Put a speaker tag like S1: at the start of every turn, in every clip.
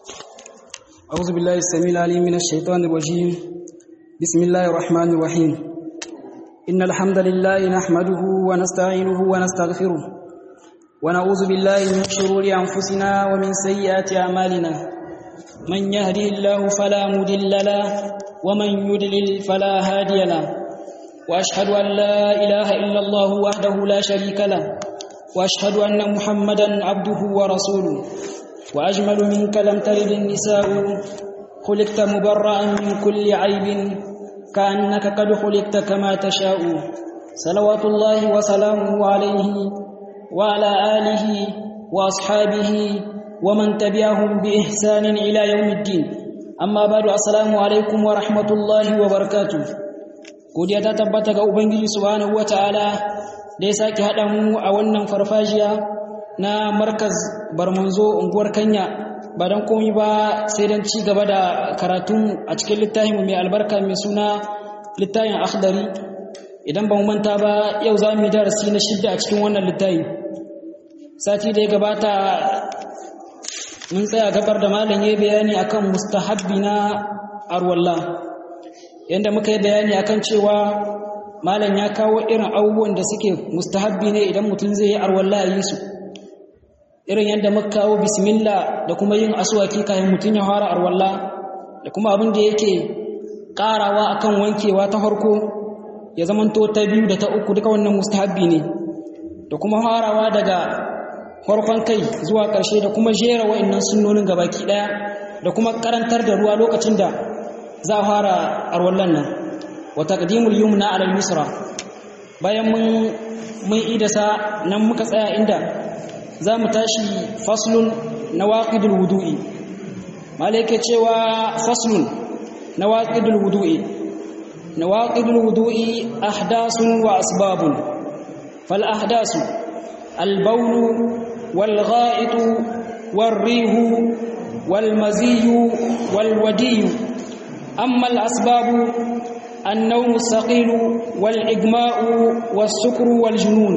S1: أعوذ بالله السميع العليم من الشيطان الرجيم بسم الله الرحمن الرحيم إن الحمد لله نحمده ونستعينه ونستغفره ونعوذ بالله من شرور أنفسنا ومن سيئات أعمالنا من يهده الله فلا مضل له ومن يضلل فلا هادي له وأشهد أن لا إله إلا الله وحده لا شريك له وأشهد أن محمدا عبده ورسوله وأجمل منك لم تلد النساء خلقت مبرأ من كل عيب كأنك قد خلقت كما تشاء صلوات الله وسلامه عليه وعلى آله وأصحابه ومن تبعهم بإحسان إلى يوم الدين أما بعد السلام عليكم ورحمة الله وبركاته godiya ta tabbata ga ubangiji subhanahu wataala da ya sake haɗa mu a wannan farfajiya na markaz barmanzo unguwar kanya ba don komi ba sai don ci gaba da karatun a cikin littafin mai albarka mai suna littafin akhdari idan ba mu manta ba yau za mu yi darasi na shidda a cikin wannan littafi sati da ya gabata mun tsaya gabar da malam ya bayani akan mustahabbi na arwalla yanda muka yi bayani akan cewa malam ya kawo irin abubuwan da suke mustahabbi ne idan mutum zai yi arwalla a yi su irin yadda muka kawo bismillah da kuma yin aswaki kafin mutum ya fara arwalla da kuma abin da yake karawa akan wankewa ta farko ya zamanto ta biyu da ta uku duka wannan mustahabbi ne da kuma farawa daga farkon kai zuwa ƙarshe da kuma jera wa'annan sunnonin gabaki daya da kuma karantar da ruwa lokacin da za a fara arwallan nan wa taqdimul yumna ala al-yusra bayan mun mun idasa nan muka tsaya inda za mu tashi faslun na waƙidul wudu'i malaike cewa faslun na waƙidul wudu'i na waƙidul wudu'i ahdasun wa asbabun fal ahdasu albaulu wal gha'itu wal rihu wal maziyu wal wadiyu amma al asbabu النوم الثقيل والإجماء والسكر والجنون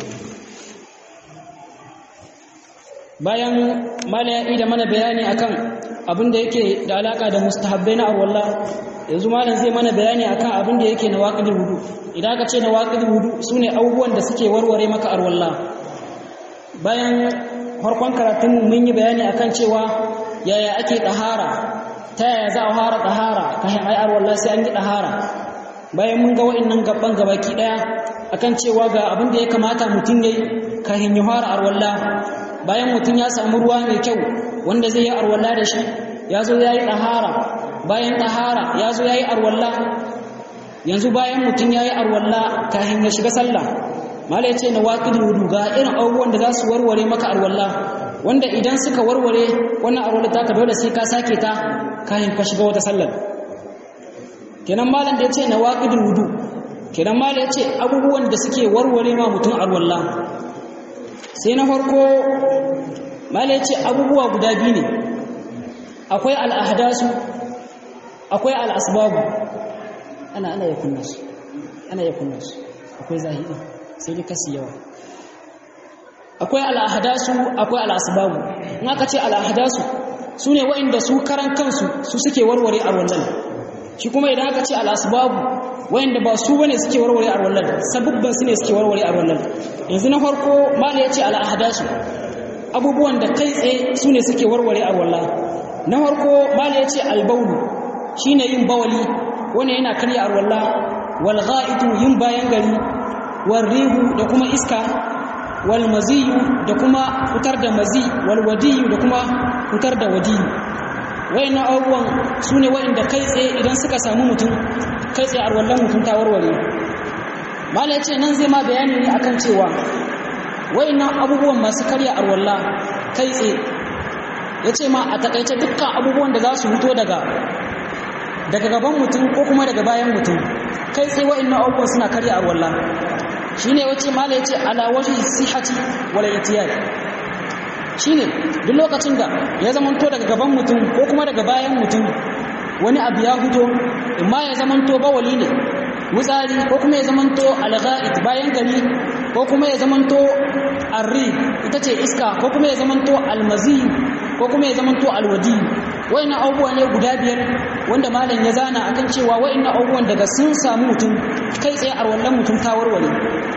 S1: bayan mala ya da mana bayani akan abin da yake da alaka da mustahabbai na arwalla yanzu malam zai mana bayani akan abin da yake na waqidul wudu idan aka ce na waqidul wudu sune abubuwan da suke warware maka arwalla bayan farkon karatun mun yi bayani akan cewa yaya ake dahara ta yaya za a fara dahara kafin ai arwalla sai an yi dahara bayan mun ga wa'annan gaban gabaki daya akan cewa ga abin da ya kamata mutum yayi kafin ya fara arwalla bayan mutum ya samu ruwa mai kyau wanda zai yi arwalla da shi ya zo ya yi ɗahara bayan ɗahara ya zo ya yi arwalla yanzu bayan mutum ya yi arwalla kafin ya shiga sallah mala ya ce na waƙi wudu ga irin abubuwan da za su warware maka arwalla wanda idan suka warware wannan arwalla ta ka dole sai ka sake ta kafin ka shiga wata sallar kenan malam da ya ce na waƙi wudu kenan malam ya ce abubuwan da suke warware ma mutum arwalla sai na farko mala ya ce abubuwa guda biyu ne akwai al'ahdasu akwai al'asbabu ana ana ya kunna su ana ya kunna su akwai zahiri sai dai kasi yawa akwai al'ahdasu akwai al'asbabu in aka ce al'ahdasu su ne wa'inda su karan kansu su suke warware a wannan shi kuma idan aka ce al'asbabu wa'inda ba su bane suke warware a wannan sabubban su ne suke warware a wannan yanzu na farko mala ya ce al'ahdasu abubuwan da kai tsaye su ne suke warware a wallah na farko mala ya ce albaulu shi ne yin bawali wani yana karya a wallah walga'itu yin bayan gari warrihu da kuma iska walmaziyu da kuma fitar da mazi walwadiyu da kuma fitar da wadiyu wayannan abubuwan su ne wayanda kai tsaye idan suka samu mutum kai tsaye a wallan mutum ta warware mala ya ce nan zai ma bayani ne akan cewa wayannan abubuwan masu karya arwalla kai tsaye ya ce ma a takaice dukkan abubuwan da za su fito daga daga gaban mutum ko kuma daga bayan mutum kai tsaye wayannan abubuwan suna karya arwalla shine wace mala ya ce ala wajhi sihati wal itiyad shine duk lokacin da ya zamanto daga gaban mutum ko kuma daga bayan mutum wani abu ya fito imma ya zamanto bawali ne wutsari ko kuma ya zamanto alga'id bayan gari ko kuma ya zamanto arri ita ce iska ko kuma ya zamanto almazi ko kuma ya zama to alwadi wayannan abubuwa ne guda biyar wanda malam ya zana akan cewa wayannan abubuwan daga sun samu mutum kai tsaye arwallan mutum ta warware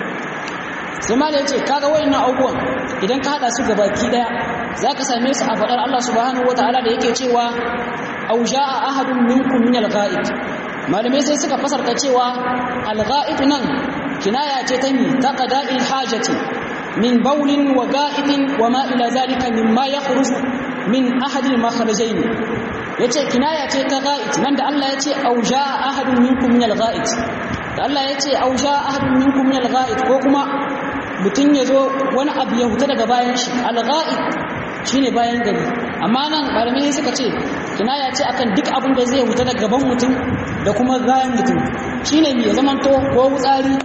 S1: sai malam ya ce kaga wayannan abubuwan idan ka hada su gabaki daya zaka same su a fadar Allah subhanahu wataala da yake cewa aw jaa ahadun minkum min al-ghaib malamai sai suka fasarta cewa al-ghaib nan kinaya ce ta mi ta qada'il hajati min bawlin wa ga'itin wa ma ila zalika mimma yakhruju min ahad al-makhrajayn yace kinaya ce ta ga'it nan da Allah yace aw jaa ahadun minkum min al-ga'it da Allah yace aw jaa ahadun minkum min al-ga'it ko kuma mutun yazo wani abu ya huta daga bayan shi al-ga'it shine bayan gari amma nan malamai suka ce kinaya ce akan duk abin da zai huta daga gaban mutum da kuma bayan mutum shine mai zamanto ko wutsari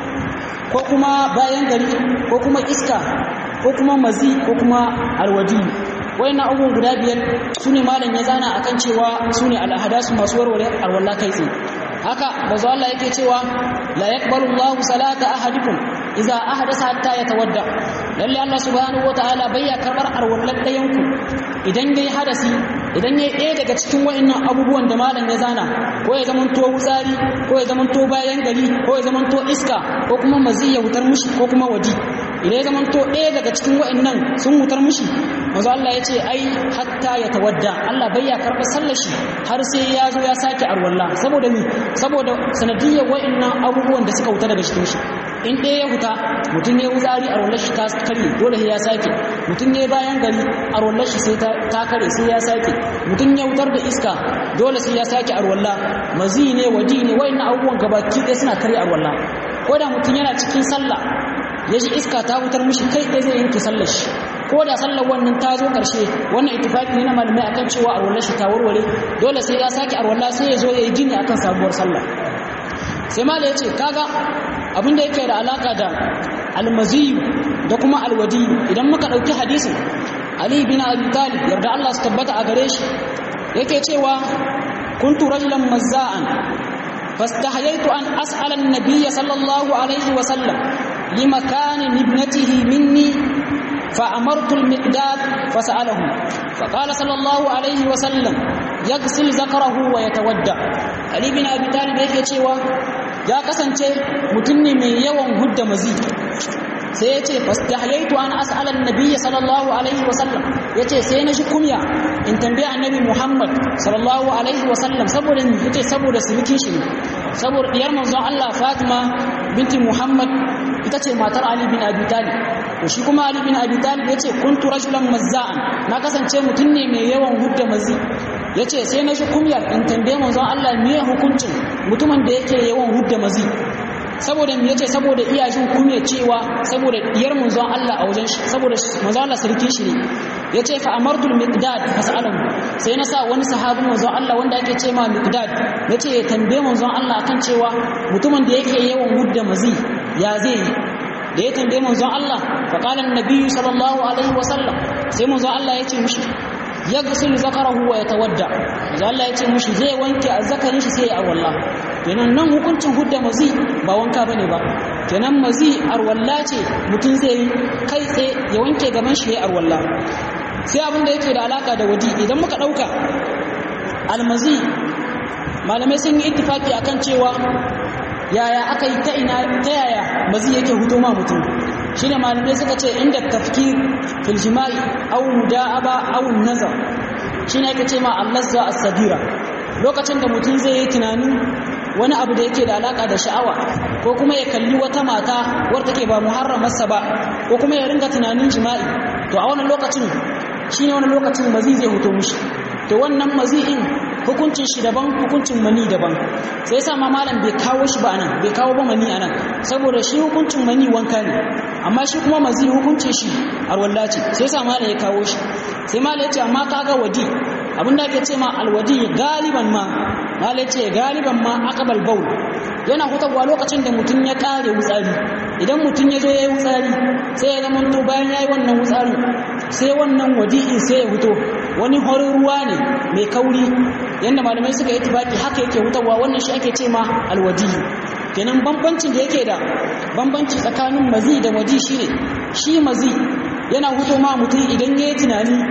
S1: ko kuma bayan gari ko kuma iska ko kuma mazi ko kuma alwadi wayannan abubuwan guda biyar su ne malam ya zana akan cewa su ne al'ahadasu masu warware alwala kai tsaye haka bazu Allah yake cewa la yaqbalu Allahu salata ahadikum idza ahdasa hatta yatawadda lalle Allah subhanahu wataala bayya karbar alwallan dayanku idan yayi hadasi idan yayi ɗaya daga cikin wayannan abubuwan da malam ya zana ko ya zamanto wutsari ko ya zamanto bayan gari ko ya zamanto iska ko kuma mazi ya wutar mushi ko kuma waji idan ya zamanto ɗaya daga cikin wayannan sun wutar mushi manzo Allah ya ce ai hatta ya tawadda Allah bai ya karɓa sallar shi har sai ya zo ya sake arwalla saboda ni saboda sanadiyyar wayannan abubuwan da suka wuta daga cikin shi in ɗaya ya huta mutum ya wuzari a rollar shi ta kare dole sai ya sake mutum ya bayan gari a rollar shi sai ta kare sai ya sake mutum ya wutar da iska dole sai ya sake a rolla mazi ne waji ne wayannan abubuwan gabaki ɗaya suna kare a rolla ko da mutum yana cikin sallah ya ji iska ta wutar mishi kai ɗaya zai yanke sallar shi ko da sallar wannan ta zo ƙarshe wannan ittifaqi ne na malamai akan cewa a rollar shi ta warware dole sai ya sake a rolla sai ya zo ya yi gini akan sabuwar sallah sai mala ya ce kaga abin da yake da alaka da almaziyu da kuma alwadi idan muka ɗauki hadisin ali bin abi talib yarda Allah su tabbata a gare shi yake cewa kuntu rajulan mazza'an fastahayaitu an as'ala an-nabiy sallallahu alaihi wa sallam limakan ibnatihi minni فأمرت المقداد فسأله فقال صلى الله عليه وسلم يغسل ذكره ويتودع علي بن أبي طالب yake cewa ya kasance mutum ne mai yawan hudda mazi sai ya ce fastahyaitu an as'ala annabi sallallahu alaihi wasallam yace sai na shi kumya in tambaye annabi Muhammad sallallahu alaihi wasallam saboda ni yace saboda sulukin shi saboda diyar manzon Allah Fatima binti Muhammad ita ce matar Ali bin Abi Talib to shi kuma Ali bin Abi Talib yace kuntu rajulan mazza'an na kasance mutum ne mai yawan hudda mazi yace sai na shi kumyar in tambaye manzon Allah me hukuncin mutumin da yake yawan hudda mazi saboda me yace saboda iyashin kunya cewa saboda diyar manzon Allah a wajen shi saboda manzon Allah sarki shi ne yace fa amartul miqdad fasalahu sai na sa wani sahabin manzon Allah wanda ake ce ma miqdad yace ya tambaye manzon Allah akan cewa mutumin da yake yawan hudda mazi ya zai yi da ya tambaye manzon Allah fa qala an-nabi sallallahu alaihi wasallam sai manzon Allah yace mishi yaghsilu zakarahu wa yatawadda manzon Allah yace mishi zai wanke azzakarin shi sai ya awalla kenan nan hukuncin hudda mazi ba wanka bane ba kenan mazi arwalla ce mutum zai kai tsaye ya wanke gaban shi ya arwalla sai abin da yake da alaka da wadi idan muka dauka almazi malamai sun yi ittifaki akan cewa yaya aka yi ta ina ta yaya mazi yake huto ma mutum shine malamai suka ce inda tafkir fil jima'i aw muda'aba aw nazar shine yake ce ma allazza as-sagira lokacin da mutum zai yi tunani wani abu da yake da alaka da sha'awa ko kuma ya kalli wata mata wadda take ba muharramarsa ba ko kuma ya ringa tunanin jima'i to a wannan lokacin shine wannan lokacin mazi zai huto mushi to wannan mazi'in hukuncin shi daban hukuncin mani daban sai yasa ma malam bai kawo shi ba anan bai kawo ba mani anan saboda shi hukuncin mani wanka ne amma shi kuma mazi hukuncin shi arwalla ce sai yasa malam ya kawo shi sai malam ya ce amma kaga wadi abin da ake ce ma alwadi galiban ma malam ya ce galiban ma aqbal baul yana hutawa lokacin da mutum ya kare wutsari idan mutum ya zo ya yi wutsari sai ya zama to bayan ya yi wannan wutsari sai wannan wadi'in sai ya huto wani horin ruwa ne mai kauri yadda malamai suka yi tibaki haka yake hutawa wannan shi ake ce ma alwadi kenan bambancin da yake da bambanci tsakanin mazi da wadi shine shi mazi yana huto ma mutum idan ya yi tunani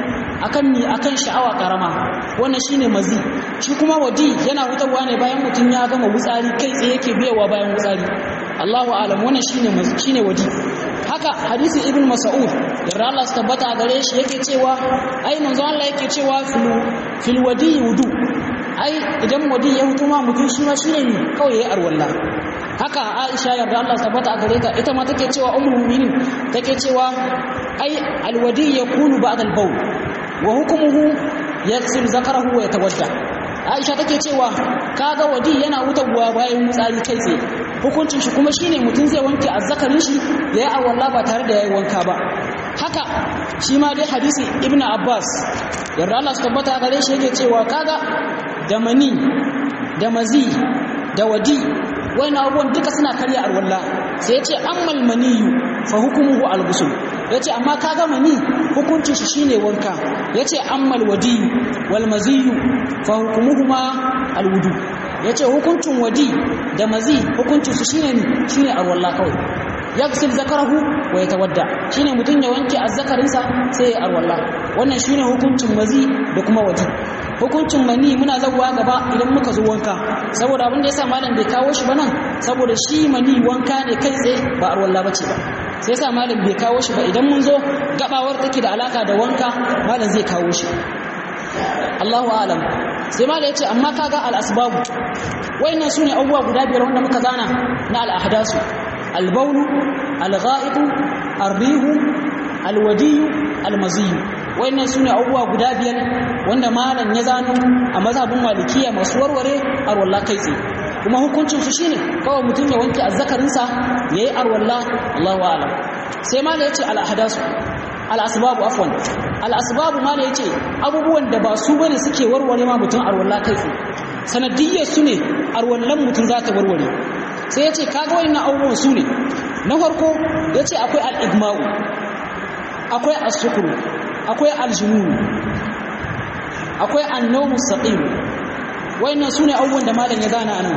S1: akan mi akan sha'awa karama wannan shine mazi shi kuma wadi yana hutarwa ne bayan mutum ya gama wutsari kai tsaye yake biyawa bayan wutsari Allahu a'lam wannan shine mazi shine wadi haka hadisi ibn mas'ud yarda Allah su tabbata gare shi yake cewa ai manzo Allah yake cewa fil fil wadi wudu ai idan wadi ya hutu ma mutum shi ma shine ne kawai yayi arwalla haka Aisha yarda Allah su tabbata gare ta ita ma take cewa ummul mu'minin take cewa ai alwadi yakunu ba'da al-bawl wa hukmuhu yaghsil zakarahu wa yatawadda Aisha take cewa kaga wadi yana hutawa bayan mutsari kai tsaye hukuncin shi kuma shine mutum zai wanke azzakarin shi yayi awalla ba tare da yayi wanka ba haka shi ma dai hadisi ibnu abbas yarda Allah su tabbata gare shi yake cewa kaga da mani da mazi da wadi wani abubuwan duka suna karya arwalla sai ya ce ammal maniyu fa hukumuhu al-ghusl ya ce amma kaga mani hukuncin shi shine wanka ya ce ammal wadiyu wal maziyu fa hukumuhuma al-wudu ya ce hukuncin wadi da mazi hukuncin su shine ne shine arwalla kawai yaghsil zakarahu wa yatawadda shine mutun ya wanke azzakarinsa sai ya arwalla wannan shine hukuncin mazi da kuma wadi hukuncin mani muna zabuwa gaba idan muka zo wanka saboda abin da yasa malam bai kawo shi ba nan saboda shi mani wanka ne kai tsaye ba arwalla bace ba sai yasa malam bai kawo shi ba idan mun zo gabawar take da alaka da wanka malam zai kawo shi Allahu a'lam sai malam yace amma kaga al asbabu wayannan sune abubuwa guda biyar wanda muka zana na al ahdasu al bawl al ghaid al rih al wadi al mazi wayannan sune abubuwa guda biyar wanda malam ya zano a mazhabin malikiya masu warware arwalla kai tsaye kuma hukuncin su shine kawai mutum ya wanke azzakarinsa yayi arwalla Allahu a'lam sai malam yace al ahdasu al asbabu afwan al asbabu malam yace abubuwan da ba su bane suke warware ma mutum arwalla kai tsaye sanadiyyar su ne arwallan mutum za ta warware sai yace kaga wayannan abubuwan su ne na farko yace akwai al igma'u akwai as-sukru akwai aljunun akwai annomu saqil wayannan sune abubuwan da malam ya gana anan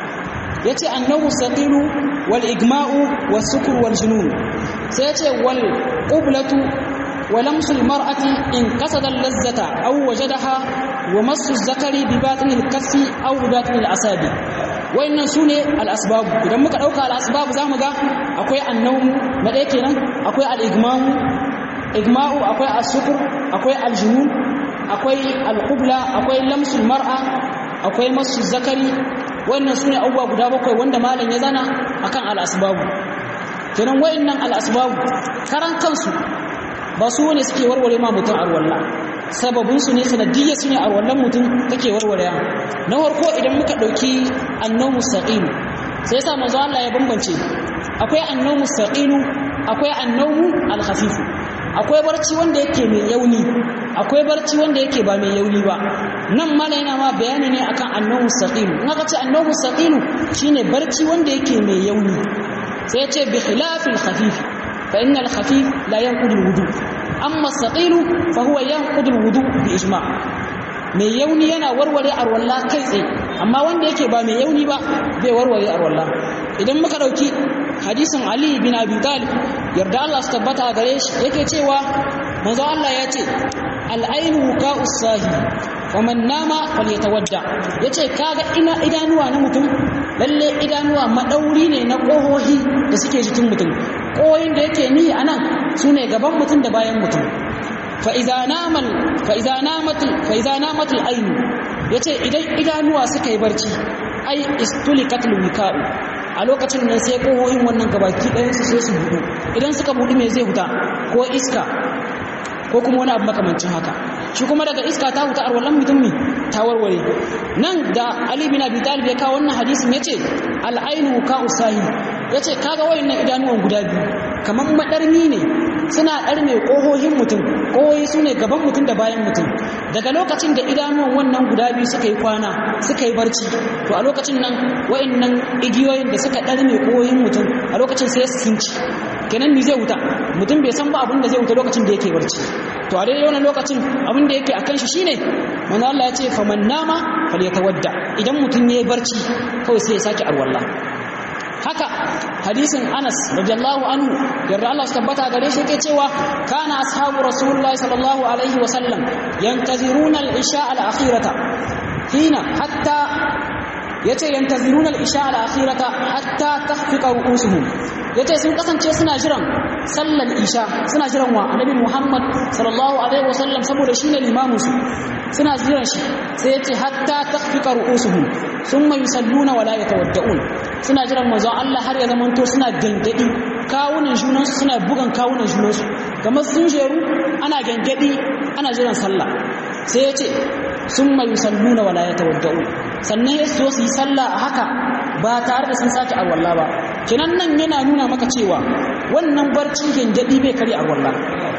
S1: yace annomu saqil wal igma'u was sukr wal junun sai yace wal qiblatu wa lamsu al mar'ati in qasada al lazzata aw wajadaha wa massu zakari bi batin al kaffi aw bi batin al asabi wayannan sune al asbab idan muka dauka al asbab zamu ga akwai annomu na ɗaya kenan akwai al igma'u igma'u akwai as-sukr akwai al-junun akwai al-qubla akwai lamsul mar'a akwai masu zakari wannan sune abubuwa guda bakwai wanda malam ya zana akan al-asbabu kenan wayannan al-asbabu karan kansu ba su ne suke warware ma mutum arwalla sababin su ne sanadiyya su ne arwallan mutum take warware na farko idan muka dauki annomu saqim sai yasa manzo Allah ya bambance akwai annomu saqilu akwai annomu al-khafif akwai barci wanda yake mai yauni akwai barci wanda yake ba mai yauni ba nan mala yana ma bayani ne akan annahu saqil in aka ce annahu saqil shine barci wanda yake mai yauni sai ya ce bi khilafil khafif fa innal khafif la yanqudu alwudu amma saqil fa huwa yanqudu alwudu bi ijma mai yauni yana warware arwalla kai tsaye amma wanda yake ba mai yauni ba bai warware arwalla idan muka dauki hadisin Ali bin Abi Talib yarda Allah su tabbata gare shi yake cewa manzo Allah ya ce al-ainu wuqa'us sahi wa man nama falyatawadda yace kaga ina idanuwa na mutum lalle idanuwa madauri ne na kohohi da suke jikin mutum kohohin da yake ni anan sune gaban mutum da bayan mutum fa idza namal fa idza namat fa idza namat al-ain yace idan idanuwa suka yi barci ai istulikatul wika'u a lokacin nan sai kohohin wannan gabaki ɗayan su sai su budu idan suka budu me zai huta ko iska ko kuma wani abu makamancin haka shi kuma daga iska ta huta arwalan mutum ne ta warware nan da Ali bin Abi Talib ya kawo wannan hadisin yace al-ainu ka usahi yace kaga wayannan idanuwan guda biyu kaman madarmi ne suna darme kohohin mutum kohohi sune gaban mutum da bayan mutum daga lokacin da idanuwan wannan guda biyu suka yi kwana suka yi barci to a lokacin nan wayannan igiyoyin da suka darme kohohin mutum a lokacin sai su sinci kenan ni zai wuta mutum bai san ba abin da zai wuta lokacin da yake barci to a daidai wannan lokacin abin da yake akan shi shine manzo Allah ya ce faman nama falyatawadda idan mutum yayi barci kawai sai ya saki arwalla haka hadisin Anas radiyallahu anhu yarda Allah tabbata gare shi yake cewa kana ashabu rasulullahi sallallahu alaihi wa sallam yantaziruna al-isha al-akhirata hina hatta yace yantaziruna al-isha al-akhirata hatta tahfiqa ru'usuhum yace sun kasance suna jiran sallar isha suna jiran wa annabi Muhammad sallallahu alaihi wa sallam saboda shine limamin su suna jiran shi sai yace hatta tahfiqa ru'usuhum thumma yusalluna wa la yatawadda'un suna jiran manzon Allah har ya zamanto suna gangadi kawunan junansu suna bugan kawunan junansu kamar sun jeru ana gangadi ana jiran sallah sai ya ce sun mai salluna wala ya tawadda'u sannan ya so su yi sallah a haka ba tare da sun sake arwalla ba kinan nan yana nuna maka cewa wannan barci gangadi bai kare arwalla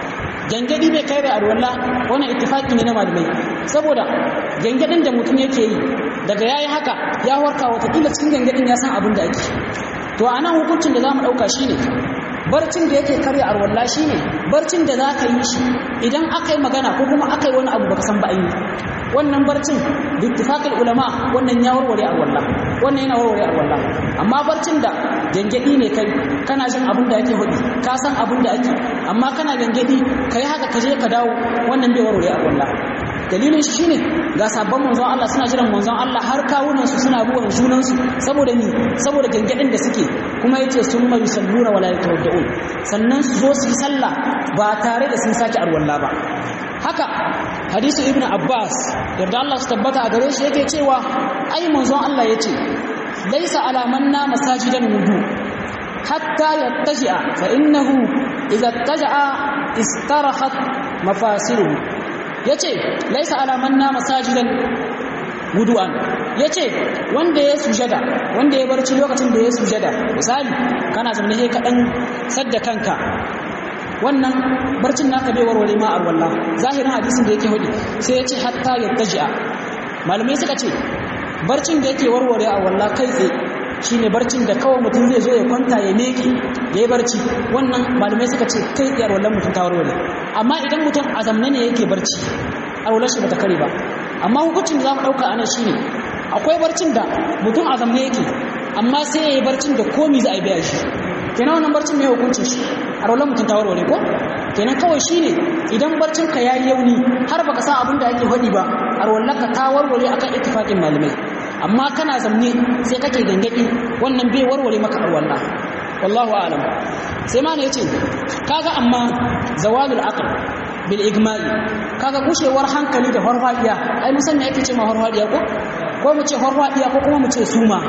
S1: gangadi bai kare arwalla wannan ittifaki ne na malamai saboda gangadin da mutum yake yi daga yayi haka ya warka watakila cikin gangadin ya san abin da ake to a nan hukuncin da za mu ɗauka shi ne barcin da yake karya arwalla shi ne barcin da za ka yi shi idan aka yi magana ko kuma aka yi wani abu baka san ba yi wannan barcin bittifaqil ulama wannan ya warware arwalla wannan yana warware arwalla amma barcin da gangadi ne kai kana jin abin da ake hudu ka san abin da ake amma kana gangadi kai haka ka je ka dawo wannan bai warware arwalla dalilin shi shine ga sabon manzon Allah suna jiran manzon Allah har kawunan su suna buwan junan su saboda ni saboda gangadin da suke kuma yace sun mai salluna wala yatawadda'un sannan su zo su yi sallah ba tare da sun sake arwalla ba haka hadisu ibnu abbas yarda Allah su tabbata a gare shi yake cewa ai manzon Allah yace laisa ala manna masajidan wudu hatta yattaji'a fa innahu idza ittaja'a istarahat mafasiluhu yace laisa alaman na masajidan wudu'an yace wanda ya sujada wanda ya barci lokacin da ya sujada misali kana zama ne ka dan sadda kanka wannan barcin naka bai warware ma arwalla zahirin hadisin da yake hudi sai yace hatta yattaji'a malamai suka ce barcin da yake warware arwalla kai tsaye shine barcin da kawai mutum zai zo ya kwanta ya meke ya yi barci wannan malamai suka ce kai tsaye arwallan mutum ta warware amma idan mutum a zamne ne yake barci arwallar shi bata kare ba amma hukuncin da za mu ɗauka ana shine akwai barcin da mutum a zamne yake amma sai ya yi barcin da komi za a yi biya shi kenan wannan barcin mai hukuncin shi arwallar mutum ta warware ko kenan kawai shine idan barcin ka yayi yauni har baka san abin da ake faɗi ba arwallar ka ta warware akan ittifaqin malamai amma kana zamne sai kake gangadi wannan bai warware maka arwalla wallahu a'lam sai ma ne yace kaga amma zawalul aql bil igma'i kaga gushewar hankali da farfadiya ai mun san me yake ce ma farfadiya ko ko mu ce farfadiya ko kuma mu ce suma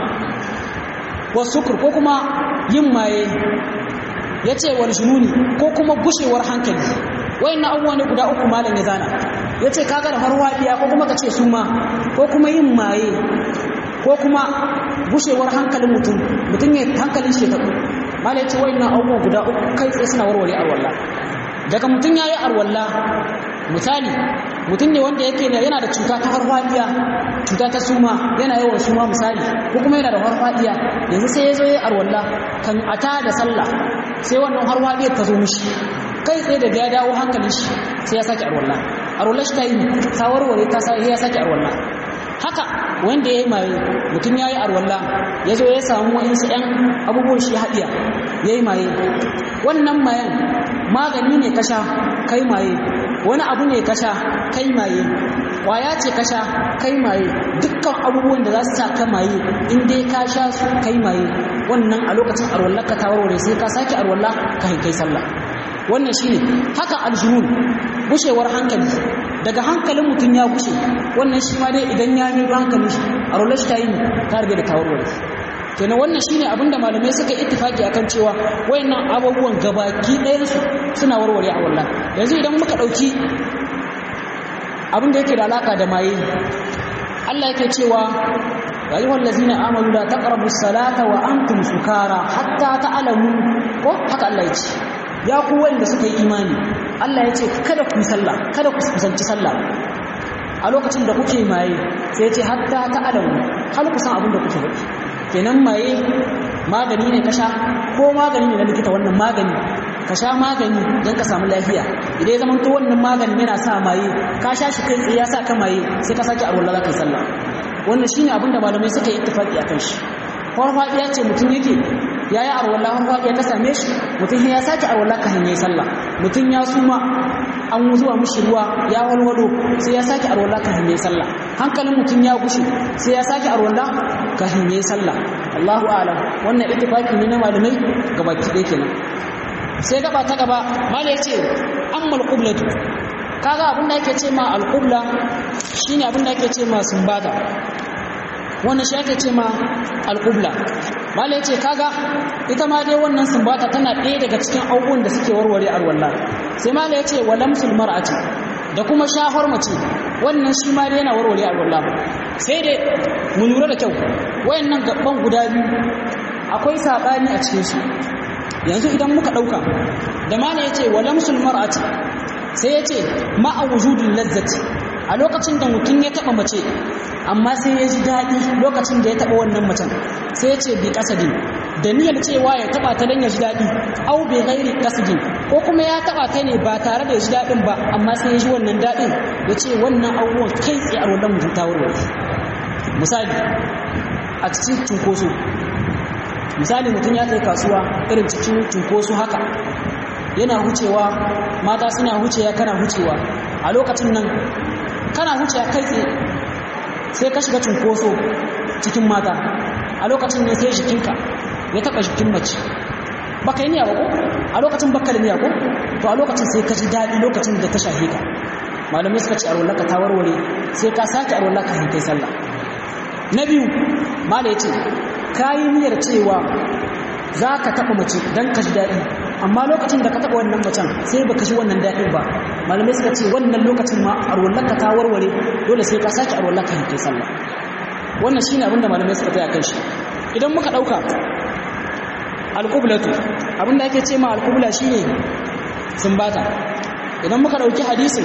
S1: ko sukur ko kuma yin maye yace wal jununi ko kuma gushewar hankali wayannan abubuwa ne guda uku malam ya zana yace kaga da farfadiya ko kuma kace suma ko kuma yin maye ko kuma gushewar hankalin mutum mutum ya hankalin shi tabu malai ce wayannan abubuwa guda uku kai tsaye suna warware arwalla daga mutum yayi arwalla misali mutum ne wanda yake yana da cuta ta farfadiya cuta ta suma yana yawan suma misali ko kuma yana da farfadiya yanzu sai ya zo yayi arwalla kan ata da sallah sai wannan farfadiyar ta zo mishi kai tsaye daga ya dawo hankalin shi sai ya sake arwalla arwalla shi ta yi ta warware ta sai ya sake arwalla haka wanda ya yi maye mutum ya yi arwalla ya zo ya samu wa'insu 'yan abubuwan shi haɗiya ya yi maye wannan mayan magani ne kasha kai maye wani abu ne kasha kai maye ƙwaya ce kasha kai maye dukkan abubuwan da za su sa ka maye in dai ka sha su kai maye wannan a lokacin arwallar ka ta warware sai ka sake arwalla ka kai sallah wannan shine haka aljunun gushewar hankali daga hankalin mutum ya gushe wannan shi ma dai idan ya yi hankalin shi a rolar shi ta yi ta rage da tawarware kenan wannan shine abinda malamai suka ittifaki akan cewa wayannan abubuwan gabaki ɗayan su suna warware a wallah yanzu idan muka ɗauki abin da yake da alaka da maye Allah yake cewa ya ayyuhal ladzina amanu la taqrabus salata wa antum sukara hatta ta'lamu ko haka Allah ya ce ya ku wanda suka yi imani Allah ya ce kada ku sallah kada ku kusanci sallah a lokacin da kuke maye sai ya ce hatta ta alamu hal ku san abin da kuke faɗi kenan maye magani ne ka sha ko magani ne na likita wannan magani ka sha magani don ka samu lafiya idan ya zama to wannan magani yana sa maye ka sha shi kai tsaye ya sa ka maye sai ka sake arwala za ka yi sallah wannan shine abin da malamai suka yi ittifaqi akan shi farfadiya ce mutum yake ya yi arwallah farfadiya ta same shi mutum ya sake arwallah ka hanyar sallah mutum ya suma an zuwa mushi ruwa ya walwalo sai ya sake arwallah ka hanyar sallah hankalin mutum ya gushe sai ya sake arwallah ka hanyar sallah Allahu a'lam wannan ittifaqi ne na malamai gabaki ɗaya kenan sai gaba ta gaba malai ce ammal qiblatu kaga abin da yake ce ma al-qibla shine abin da yake ce ma sumbata wannan shi ake ce ma al-qibla malai ce kaga ita ma dai wannan sumbata tana ɗaya daga cikin abubuwan da suke warware alwala sai malai ce walamsul mar'ati da kuma shahar mace wannan shi ma dai yana warware alwala sai dai mu lura da kyau wayannan gaban guda biyu akwai sabani a cikin su yanzu idan muka ɗauka da mana ya ce walamsul mar'ati sai ya ce ma'a wujudin lazzati a lokacin da mutum ya taɓa mace amma sai ya ji daɗi lokacin da ya taɓa wannan macen sai ya ce bi kasadin da niyyar cewa ya taɓa ta don ya ji daɗi au bi gairi kasadin ko kuma ya taɓa ta ne ba tare da ya ji daɗin ba amma sai ya ji wannan daɗin ya ce wannan abubuwan kai tsaye a wannan mutum ta warware misali a cikin cunkoso misali mutum ya kai kasuwa irin cikin cunkoso haka yana hucewa mata suna hucewa kana hucewa a lokacin nan kana hucewa kai tsaye sai ka shiga cunkoso cikin mata a lokacin ne sai jikinka ya taba jikin mace baka yi niyya ba ko a lokacin baka da niyya ko to a lokacin sai ka ji daɗi lokacin da ta shahe ka malamai suka ce a rollaka ta warware sai ka sake a rollaka kai sallah na biyu mala ya ce ka yi niyyar cewa za ka taɓa mace don ka ji daɗi amma lokacin da ka taɓa wannan macen sai baka ji wannan daɗin ba malamai suka ce wannan lokacin ma arwallaka ta warware dole sai ka sake arwallaka kai sallah wannan shine abinda malamai suka tsaya kan shi idan muka ɗauka alƙublatu abinda ake ce ma alƙubla shine sumbata idan muka ɗauki hadisin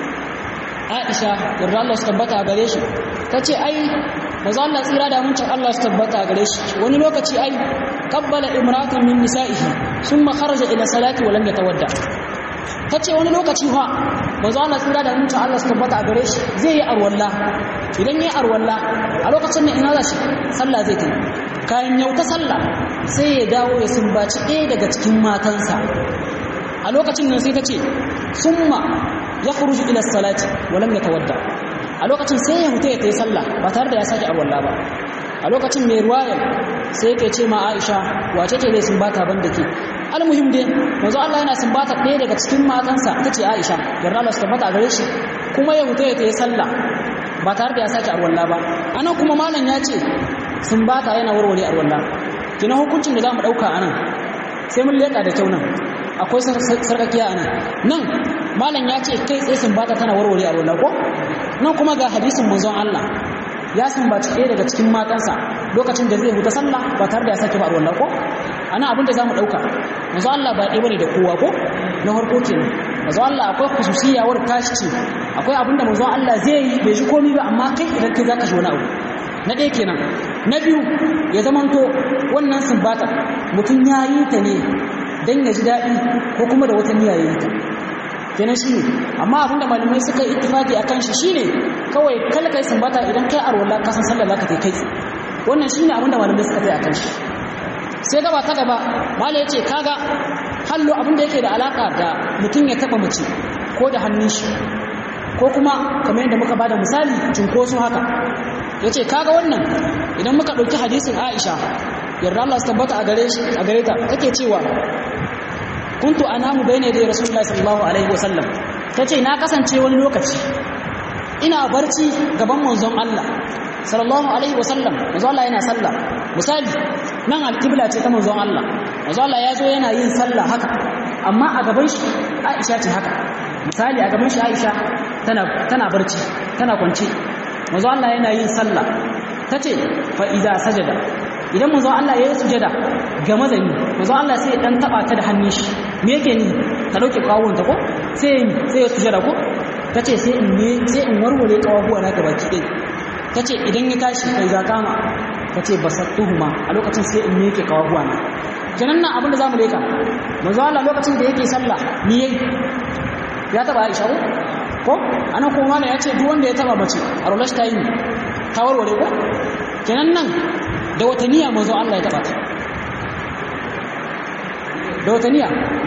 S1: Aisha yarda Allah su tabbata a gare shi ta ce ai maza Allah tsira da muncin Allah su tabbata a gare shi wani lokaci ai kabbala imratun min nisa'ihi summa kharaja ila salati wa lam yatawadda tace wani lokaci fa maza Allah tsira da muncin Allah su tabbata a gare shi zai yi arwalla idan yayi arwalla a lokacin nan ina za shi sallah zai tafi kayan yau ta sallah sai ya dawo ya sumbaci ɗaya daga cikin matansa a lokacin nan sai ta ce summa ya khuruju ila salati wa lam yatawadda a lokacin sai ya huta ya tayi sallah ba tare da ya sake arwalla ba a lokacin mai ruwayar sai yake ce ma Aisha wace ce zai sumbata ban da ke almuhim dai manzo Allah yana sumbata ɗaya daga cikin matansa tace Aisha yarda Allah su tabbata gare shi kuma ya huta ya tayi sallah ba tare da ya sake arwalla ba anan kuma malam ya ce sumbata yana warware arwalla kina hukuncin da zamu dauka anan sai mun leka da kyau nan akwai sarkakiya anan nan malam ya ce kai tsaye sumbata tana warware arwalla ko nan kuma ga hadisin manzon Allah ya sumbaci ɗaya daga cikin matansa lokacin da zai huta sallah ba tare da ya sake faruwar ko ana abin da zamu dauka manzo Allah ba ɗaya bane da kowa ko na farko kenan manzo Allah akwai khususiyawar tashi ce akwai abin da manzo Allah zai yi bai ji komai ba amma kai idan kai zaka ji wani abu na ɗaya kenan na biyu ya zamanto wannan sumbata mutum ya yi ta ne dan ya ji daɗi ko kuma da wata niyya ya yi ta kenan shine amma abinda malamai suka yi ittifaki akan shi shine kawai kala kai sumbata idan kai arwala ka san sallar zaka kai wannan shine abinda malamai suka yi akan shi sai gaba ta gaba malai yace kaga hallo abinda yake da alaka da mutum ya taba mace ko da hannun shi ko kuma kamar yadda muka bada misali cinkoso haka yace kaga wannan idan muka dauki hadisin Aisha yarda Allah su tabbata a gare shi a gare ta take cewa kuntu anamu bayna da rasulullahi sallallahu alaihi wasallam tace na kasance wani lokaci ina barci gaban manzon Allah sallallahu alaihi wasallam manzon Allah yana sallah misali nan alqibla ce ta manzon Allah manzon Allah ya zo yana yin sallah haka amma a gaban shi Aisha ce haka misali a gaban shi Aisha tana tana barci tana kwance manzon Allah yana yin sallah tace fa idza sajada idan manzo Allah ya yi sujada ga mazani manzo Allah sai ya dan taba ta da hannun shi me yake ni ta dauke kawun ta ko sai sai ya sujada ko tace sai in ne sai in warware kawabuwa na gabaki dai tace idan ya tashi kai za kama tace basattuhuma a lokacin sai in yake kawabuwa na kenan nan abin da zamu leka manzo Allah lokacin da yake sallah ni yayi ya taba Aisha ko ko anan kuma ya ce duk wanda ya taba mace a rolash ta yi ta warware ko kenan nan da wata niyya manzo Allah ya taba ta da wata niyya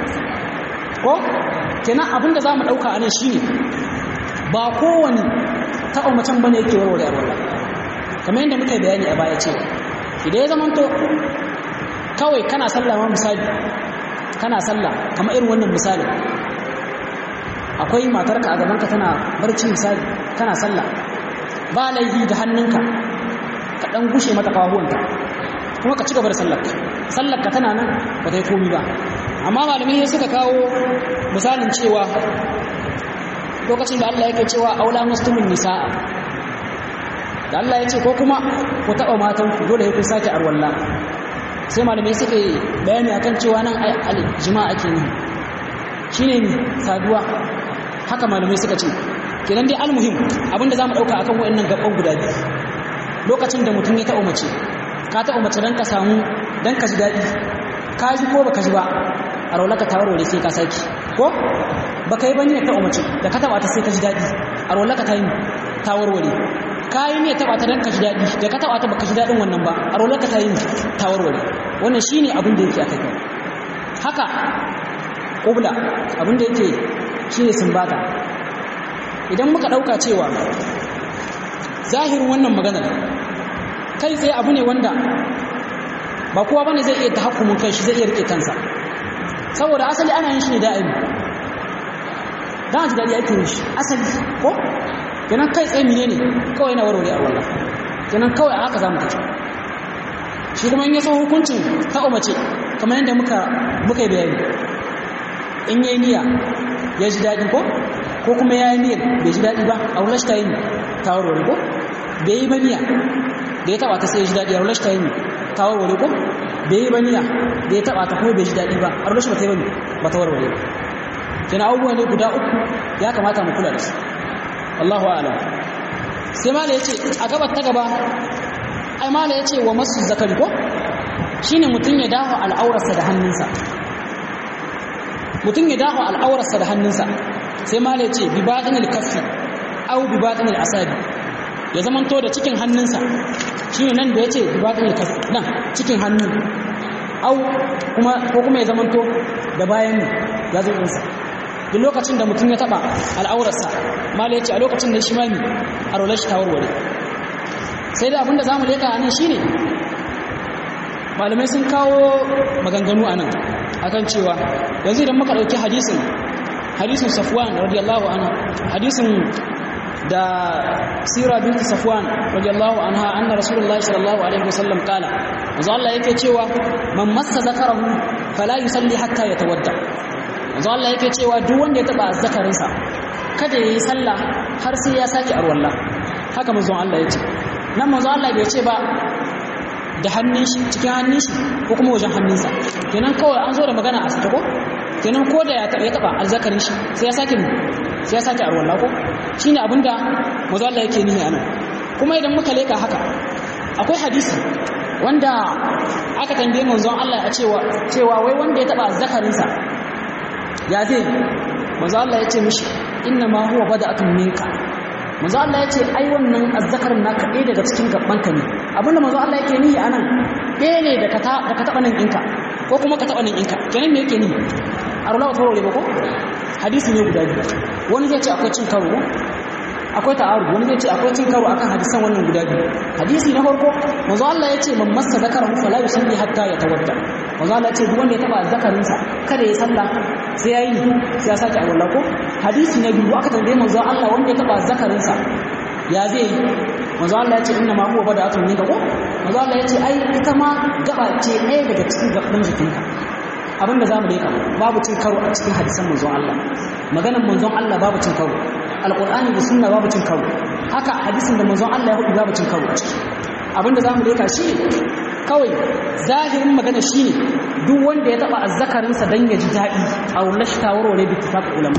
S1: ko kenan abinda zamu dauka anan shine ba kowane taɓa macen bane yake warware alwala kamar yadda muka yi bayani a baya cewa idan ya zamanto kawai kana sallah ma misali kana sallah kamar irin wannan misali akwai matarka a gabanka tana barci misali kana sallah ba laifi da hannunka ka dan gushe mata kawahuwanta kuma ka ci gaba da sallarka sallarka tana nan ba ta yi komi ba amma malamai suka kawo misalin cewa lokacin da Allah yake cewa aula muslimin nisa'a da Allah ya ce ko kuma ku taɓa matanku dole ya kun sake arwalla sai malamai suka yi bayani akan cewa nan jima'a ake yi shine ne saduwa haka malamai suka ce kenan dai almuhim abinda zamu dauka akan wayannan gaban guda biyu lokacin da mutum ya taɓa mace ka taɓa mace dan ka samu dan ka ji daɗi ka ji ko baka ji ba a raulaka ta warware sai ka saki ko baka yi bane ya taɓa mace da ka taɓa ta sai ka ji daɗi a raulaka ta yi ta warware ka yi ne taɓa ta dan ka ji daɗi da ka taɓa ta baka ji daɗin wannan ba a raulaka ta yi ta warware wannan shine abin da yake akai haka ƙubla abin da yake shine sumbata idan muka ɗauka cewa zahirin wannan maganar kai tsaye abu ne wanda ba kowa bane zai iya tahakkumin kai shi zai iya rike kansa saboda asali ana yin shi ne da'imi dan ji dadi ake yin shi asali ko kenan kai tsaye mine ne kawai na warware a wallah kenan kawai a haka zamu tafi shi kuma in ya so hukuncin ta umace kamar yadda muka muka yi bayani in yayi niyya ya ji dadi ko ko kuma ya yi niyyar bai ji dadi ba a wallah shi ta yi ta warware ko bai yi ba niyya da ya taba ta sai ya ji dadi a wallah shi ta yi ta warware ko bai yi ba niyya da ya taba ta kuma bai ji dadi ba a wallah shi ba ta yi ba ba ta warware ba kina abubuwa ne guda uku ya kamata mu kula da su Allahu a'lam sai mala yace a gabar ta gaba ai mala yace wa masu zakari ko shine mutun ya dawo al'aurarsa da hannunsa mutun ya dawo al'aurarsa da hannunsa sai mala yace bi badinil kaffi aw bi badinil asabi ya zamanto da cikin hannunsa shine nan da yace bi badinil kaffi nan cikin hannu au kuma ko kuma ya zamanto da bayan ya zo ɗinsa duk lokacin da mutum ya taba al'aurarsa mala ya ce a lokacin da shi mami a rolar shi ta warware sai da abinda za mu leka a nan shi ne malamai sun kawo maganganu a nan akan cewa yanzu idan muka ɗauki hadisin hadisin safwan radiyallahu anha hadisin da sira binti safwan radiyallahu anha anna rasulullahi sallallahu alaihi wasallam kala manzo Allah yake cewa man massa zakarahu fala yusalli hatta yatawadda manzo Allah yake cewa duk wanda ya taba zakarinsa kada yayi sallah har sai ya saki arwalla haka manzo Allah yace nan manzo Allah bai ce ba da hannun shi cikin hannun shi ko kuma wajen hannunsa kenan kawai an zo da magana a sake ko kenan ko da ya taba ya taba azzakarin shi sai ya saki sai ya saki arwalla ko shine abinda manzo Allah yake nihi anan kuma idan muka leka haka akwai hadisi wanda aka tambaye manzon Allah a cewa cewa wai wanda ya taba azzakarinsa ya zai manzo Allah ya ce mishi inna ma huwa bada'atun minka manzo Allah ya ce ai wannan azzakarin naka ɗaya daga cikin gabanka ne abinda manzo Allah yake nihi anan ɗaya ne da ka da ka taba nan ɗinka ko kuma ka taba nan ɗinka kenan me yake nihi a rulawa tawarware ba ko hadisi ne guda biyu wani zai ce akwai cin karo akwai ta'arud wani zai ce akwai cin karo akan hadisan wannan guda biyu hadisi na farko manzo Allah ya ce man massa zakarahu fala yusalli hatta yatawadda manzo Allah ya ce duk wanda ya taba zakarinsa kada ya salla sai yayi sai ya sake alwala ko hadisi na biyu aka tambaye manzo Allah wanda ya taba zakarinsa ya zai yi manzo Allah ya ce inna ma huwa bada'atun minka ko manzo Allah ya ce ai ita ma gaba ce ɗaya daga cikin gaban jikinka abinda zamu dai kama babu cin karo a cikin hadisan manzon Allah maganar manzon Allah babu cin karo alqur'ani da sunna babu cin karo haka hadisin da manzon Allah ya hudu babu cin karo a ciki abinda zamu leka shi kawai zahirin magana shine duk wanda ya taba azzakarinsa dan ya ji dadi a wallahi tawarware bi ittifaq ulama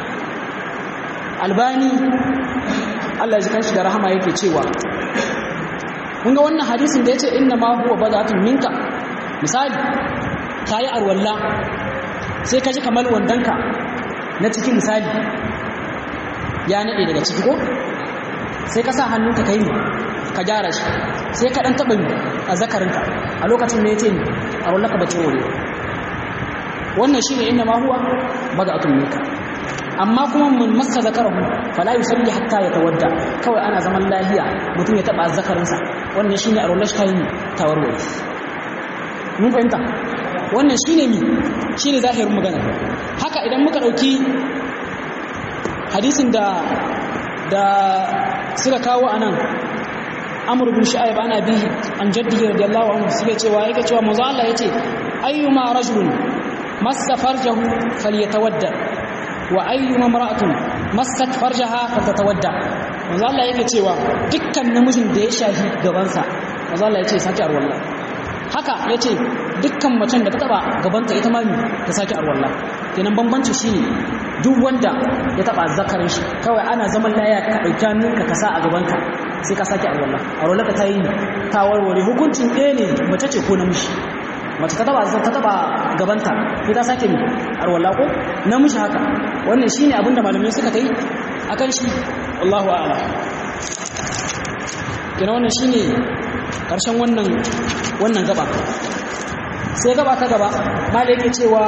S1: albani Allah ya ji kanshi da rahama yake cewa kun ga wannan hadisin da yace inna ma huwa badatun minka misali kayi arwalla sai ka ji kamar wandanka na cikin misali ya nade daga ciki ko sai ka sa hannunka kai ka gyara shi sai ka dan taba a zakarinka a lokacin ne yace ni a wallaka ba wuri wannan shine inna ma huwa bada'atun minka amma kuma mun massa zakarahu fala yusalli hatta yatawadda kawai ana zaman lahiya mutum ya taba zakarinsa wannan shine arwallash kai tawarwari mun fahimta wannan shine mi shine zahirin magana haka idan muka dauki hadisin da da suka kawo anan amr bin shu'aib ana bihi an jaddihi radiyallahu anhu suke cewa yake cewa manzo Allah yace ayyuma rajulun massa farjahu falyatawadda wa ayyuma imra'atun massat farjaha fatatawadda manzo Allah yake cewa dukkan namijin da ya shafi gabansa manzo Allah yace saki arwalla haka yace dukkan macen da ta taba gabanta ita ma ta saki arwalla kenan bambanci shine duk wanda ya taba zakarin shi kawai ana zaman laya ka dauki hannunka ka sa a gabanka sai ka saki arwalla arwalla ka tayi ta warware hukuncin ɗaya ne mace ce ko namiji mace ta taba ta taba gabanta sai ta sake mi arwalla ko namiji haka wannan shine abin da malamai suka tai akan shi Allahu a'ala kenan wannan shine karshen wannan wannan gaba sai gaba ta gaba malai yake cewa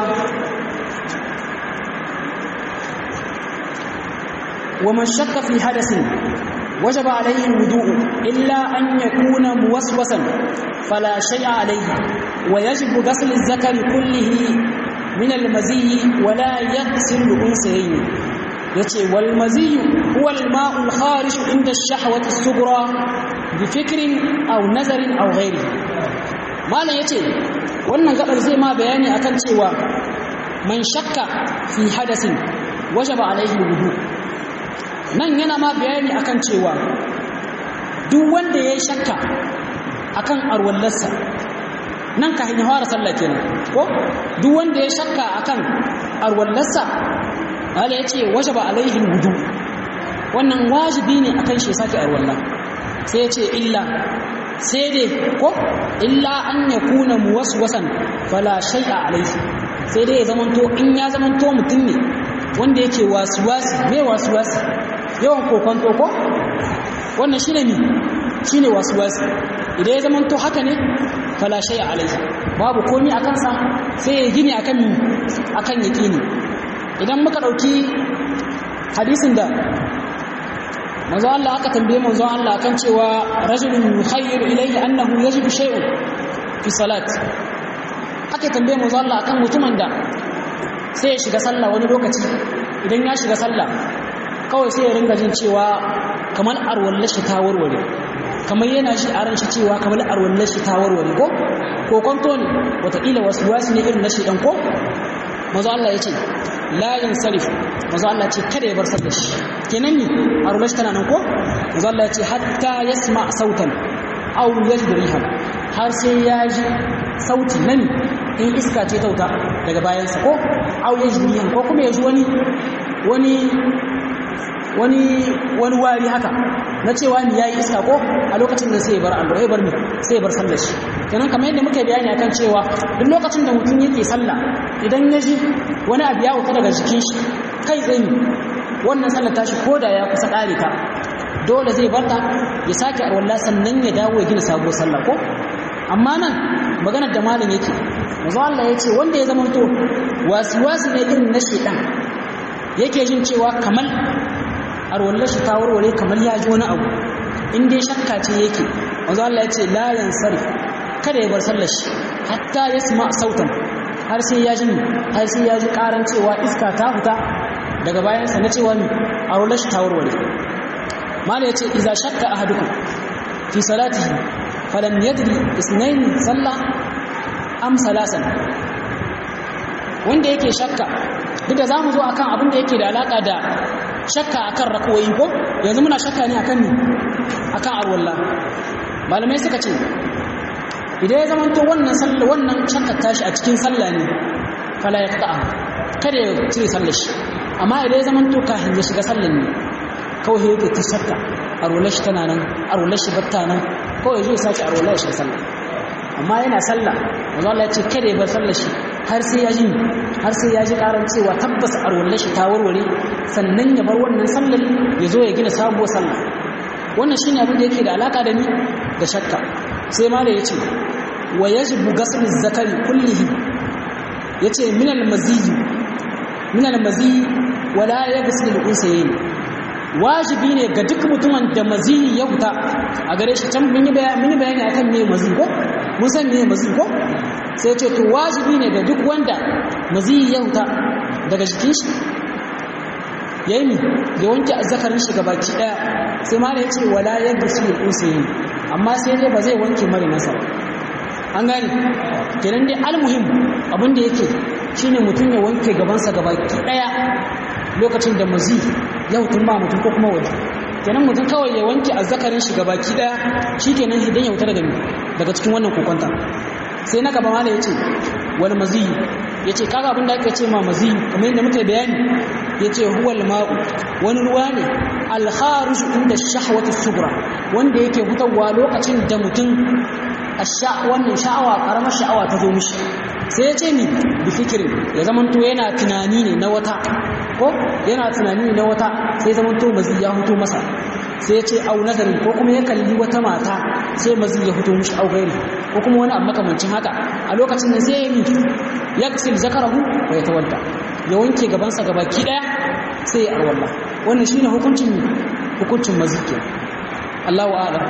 S1: ومن شك في حدث وجب عليه الوضوء إلا أن يكون موسوسا فلا شيء عليه ويجب غسل الذكر كله من المزي ولا يغسل الأنثيين yace wal maziyu huwa al ma'u al kharij inda ash-shahwati as-sughra bi fikrin aw nazarin aw ghairi malan yace wannan gabar zai ma bayani akan cewa man shakka fi hadasin wajaba alaihi wudu nan yana ma bayani akan cewa duk wanda ya shakka akan arwallarsa nan ka hanyar fara sallah kenan ko duk wanda ya shakka akan arwallarsa Allah ya ce wajaba alaihi wudu wannan wajibi ne akan shi sake arwallah sai ya ce illa sai dai ko illa an yakuna muwaswasan fala shay'a alaihi sai dai ya zamanto in ya zamanto mutum ne wanda yake wasuwasi me wasuwasi yawan kokonto ko wannan shine mi shine wasuwasi idan ya zamanto haka ne fala shay'a alaihi babu komi akan sa sai ya gini akan akan yaqini idan muka dauki hadisin da manzo Allah aka tambaye manzo Allah kan cewa rajulun yukhayyiru ilayhi annahu yajibu shay'un fi salat aka tambaye manzo Allah akan mutumin da sai ya shiga sallah wani lokaci idan ya shiga sallah kawai sai ya ringa jin cewa kamar arwallar shi ta warware kamar yana shi a ran shi cewa kamar arwallar shi ta warware ko ko kwanto ne wataƙila wasu wasu ne irin na shi ɗan ko mazu Allah ya ce layin sarif mazu Allah ce kada ya bar sallar shi kenan ne arwallar shi tana nan ko mazu Allah ya ce hatta ya sma sautan au ya ji rihan har sai ya ji sauti nan in iska ce tauta daga bayansa ko au ya ji rihan ko kuma ya ji wani wani wani wani wari haka na cewa ni yayi iska ko a lokacin da sai bar Allah ya bar ni sai bar sallar shi kenan kamar yadda muka bayani akan cewa duk lokacin da mutum yake sallah idan ya ji wani abu ya wuta daga jikin shi kai tsaye wannan sallar tashi ko da ya kusa kare ta dole zai barta ya sake arwalla sannan ya dawo ya gina sabuwar sallah ko amma nan maganar da malam yake manzo Allah ya ce wanda ya zama to wasu wasu ne irin na shedan yake jin cewa kamar arwallar shi ta warware kamar ya ji wani abu in dai shakka ce yake wanzu Allah ya ce la yansari kada ya bar sallar shi hatta ya sama sautan har sai ya ji har sai ya ji karan cewa iska ta fita daga bayansa na cewa ni arwallar shi ta warware mala ya ce iza shakka ahadukum fi salatihi falam yadri isnayn sallah am salasan wanda yake shakka duk da zamu zo akan abin da yake da alaka da shakka akan rakoyi ko yanzu muna shakka ne akan ni akan arwalla malamai suka ce idan ya zama to wannan sallah wannan shakka tashi a cikin sallah ne fala yaqta'a kada ya cire sallar shi amma idan ya zama to kafin ya shiga sallar ne kawai yake ta shakka arwallar shi tana nan arwallar shi batta nan kawai zai sace arwallar shi sallah amma yana sallah manzo Allah ya ce kada ya bar sallar shi har sai ya ji har sai ya ji karan cewa tabbas arwallar shi ta warware sannan ya bar wannan sallar ya zo ya gina sabuwar sallah wannan shine abin da yake da alaka da ni da shakka sai ma da yace wa yajibu ghasl zakari kullihi yace min al-maziy min al-maziy wala yaghsil al-unsayayn wajibi ne ga duk mutumin da maziyi ya huta a gare shi can mun yi bayani akan me maziyi ko mun san me maziyi ko sai ce to wajibi ne ga duk wanda maziyi ya huta daga jikin shi yayi mi ya wanke azzakarin shi baki daya sai ma da yace wala yaghsil al-unsayayn amma sai dai ba zai wanke mare nasa an gane kenan dai almuhim abin da yake shine mutum ya wanke gabansa gabaki daya lokacin da mazi ya hutun ba mutum ko kuma waje kenan mutum kawai ya wanke azzakarin shi gabaki daya shikenan idan ya huta daga daga cikin wannan kokonta sai na gaba mala yace wal mazi yace kaga abin da ake ce ma mazi kamar yadda muka bayani yace huwal ma'u wani ruwa ne al kharij inda shahwati sugra wanda yake hutawa lokacin da mutum asha wannan sha'awa karamar sha'awa ta zo mishi sai ya ce ni bi fikirin ya zamanto yana tunani ne na wata ko yana tunani ne na wata sai zamanto mazi ya huto masa sai ya ce au nazarin ko kuma ya kalli wata mata sai mazi ya huto mishi au gairi ko kuma wani abu makamancin haka a lokacin da sai ya yi ya kasil zakarahu wa ya tawadda ya wanke gabansa gabaki daya sai ya arwalla wannan shine hukuncin hukuncin mazi ke Allahu a'lam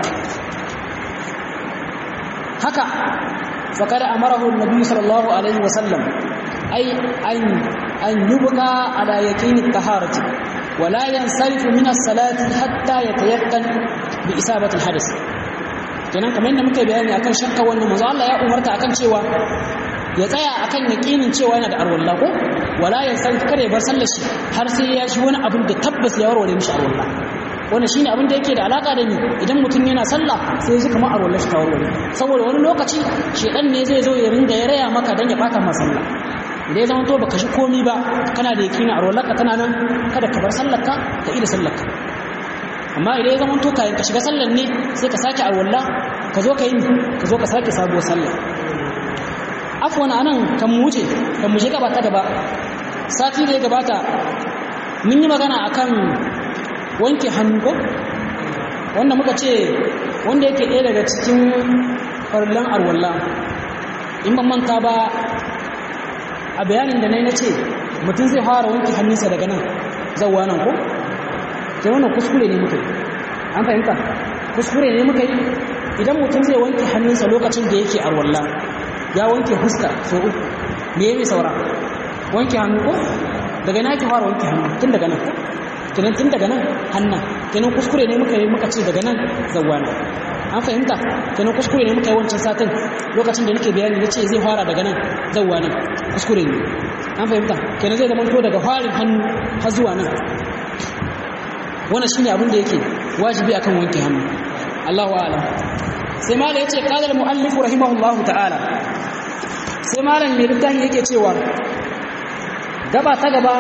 S1: haka فقد أمره النبي صلى الله عليه وسلم أي أن أن يبقى على يقين الطهارة ولا ينصرف من الصلاة حتى يتيقن بإصابة الحدث kenan kamar yadda muka bayani akan shakka wannan manzo Allah ya umarta akan cewa ya tsaya akan yakinin cewa yana da arwalla ko wala ya san kare bar sallar shi har sai ya shi wani abin da tabbas ya warware mishi arwalla wannan shine abin da yake da alaka da ni idan mutum yana sallah sai ya ji kamar arwalla shi ta warware saboda wani lokaci shedan ne zai zo ya ringa ya raya maka dan ya bata ma sallah idan ya zama to baka shi komi ba kana da yakinin arwalla ka tana nan kada ka bar sallar ka ka ida sallar ka amma idan ya zama to kayan ka shiga sallar ne sai ka sake arwalla ka zo ka yi ka zo ka sake sabuwar sallah afwan anan kan mu wuce kan mu shiga ba ta gaba sati da ya gabata mun yi magana akan wanke hannu ko wanda muka ce wanda yake ɗaya daga cikin farlan arwalla in ban manta ba a bayanin da na yi na ce mutum zai fara wanke hannunsa daga nan zauwa nan ko ke wannan kuskure ne muka yi an fahimta kuskure ne muka yi idan mutum zai wanke hannunsa lokacin da yake arwalla ya wanke fuska so uku me ya saura wanke hannu ko daga na ki fara wanke hannu tun daga nan kenan tun daga nan hannan kenan kuskure ne muka yi muka ce daga nan zawwana an fahimta kenan kuskure ne muka yi wancan satin lokacin da nake bayani na ce zai fara daga nan zawwana kuskure ne an fahimta kenan zai zama to daga farin hannu har zuwa nan wannan shine abin da yake wajibi akan wanke hannu Allahu a'lam sai mala yace qala al-muallif rahimahullahu ta'ala sai malam mai littafi yake cewa gaba ta gaba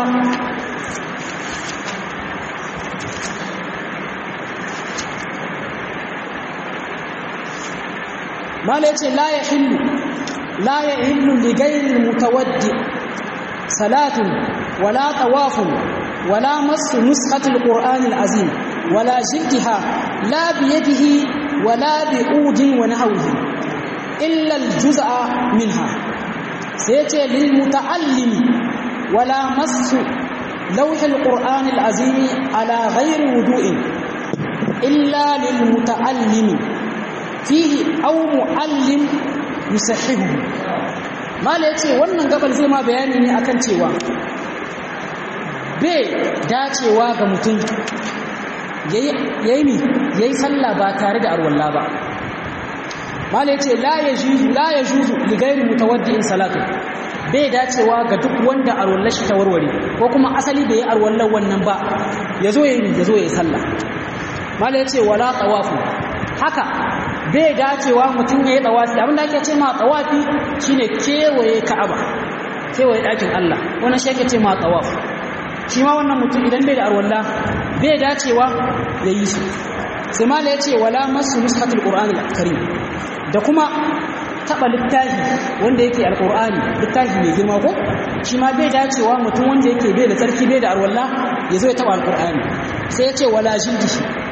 S1: mala yace la yahillu la yahillu li ghayri mutawaddi salatun wala tawafun wala masu nuskhatul qur'anil azim wala jiddiha la biyadihi wala bi'udin wa nahwihi illa al-juz'a minha سيتي للمتعلم ولا مس لوح القرآن العظيم على غير وضوء إلا للمتعلم فيه أو معلم يصححه ما ليتي wannan gabal zai ma bayani ne akan cewa bai dacewa ga mutum yayi mi yayi sallah ba tare da arwalla ba malai ce la ya juzu la ya juzu li ghairi mutawaddi'in salatu bai dacewa ga duk wanda arwallar shi ta warware ko kuma asali bai arwallar wannan ba yazo yayi yazo yayi sallah malai ce wala tawafu haka bai dacewa mutum yayi tawafi abinda ake ce ma tawafi shine kewaye ka'aba kewaye dakin Allah wannan shi ake ce ma tawaf shi ma wannan mutum idan bai da arwalla bai dacewa yayi shi sai malai ce wala masu nuskatul qur'anil karim da kuma taba littafi wanda yake alkur'ani littafi mai girma ko shi ma bai dacewa mutum wanda yake bai da tsarki bai da arwalla ya zo ya taba alkur'ani sai ya ce wala jindishi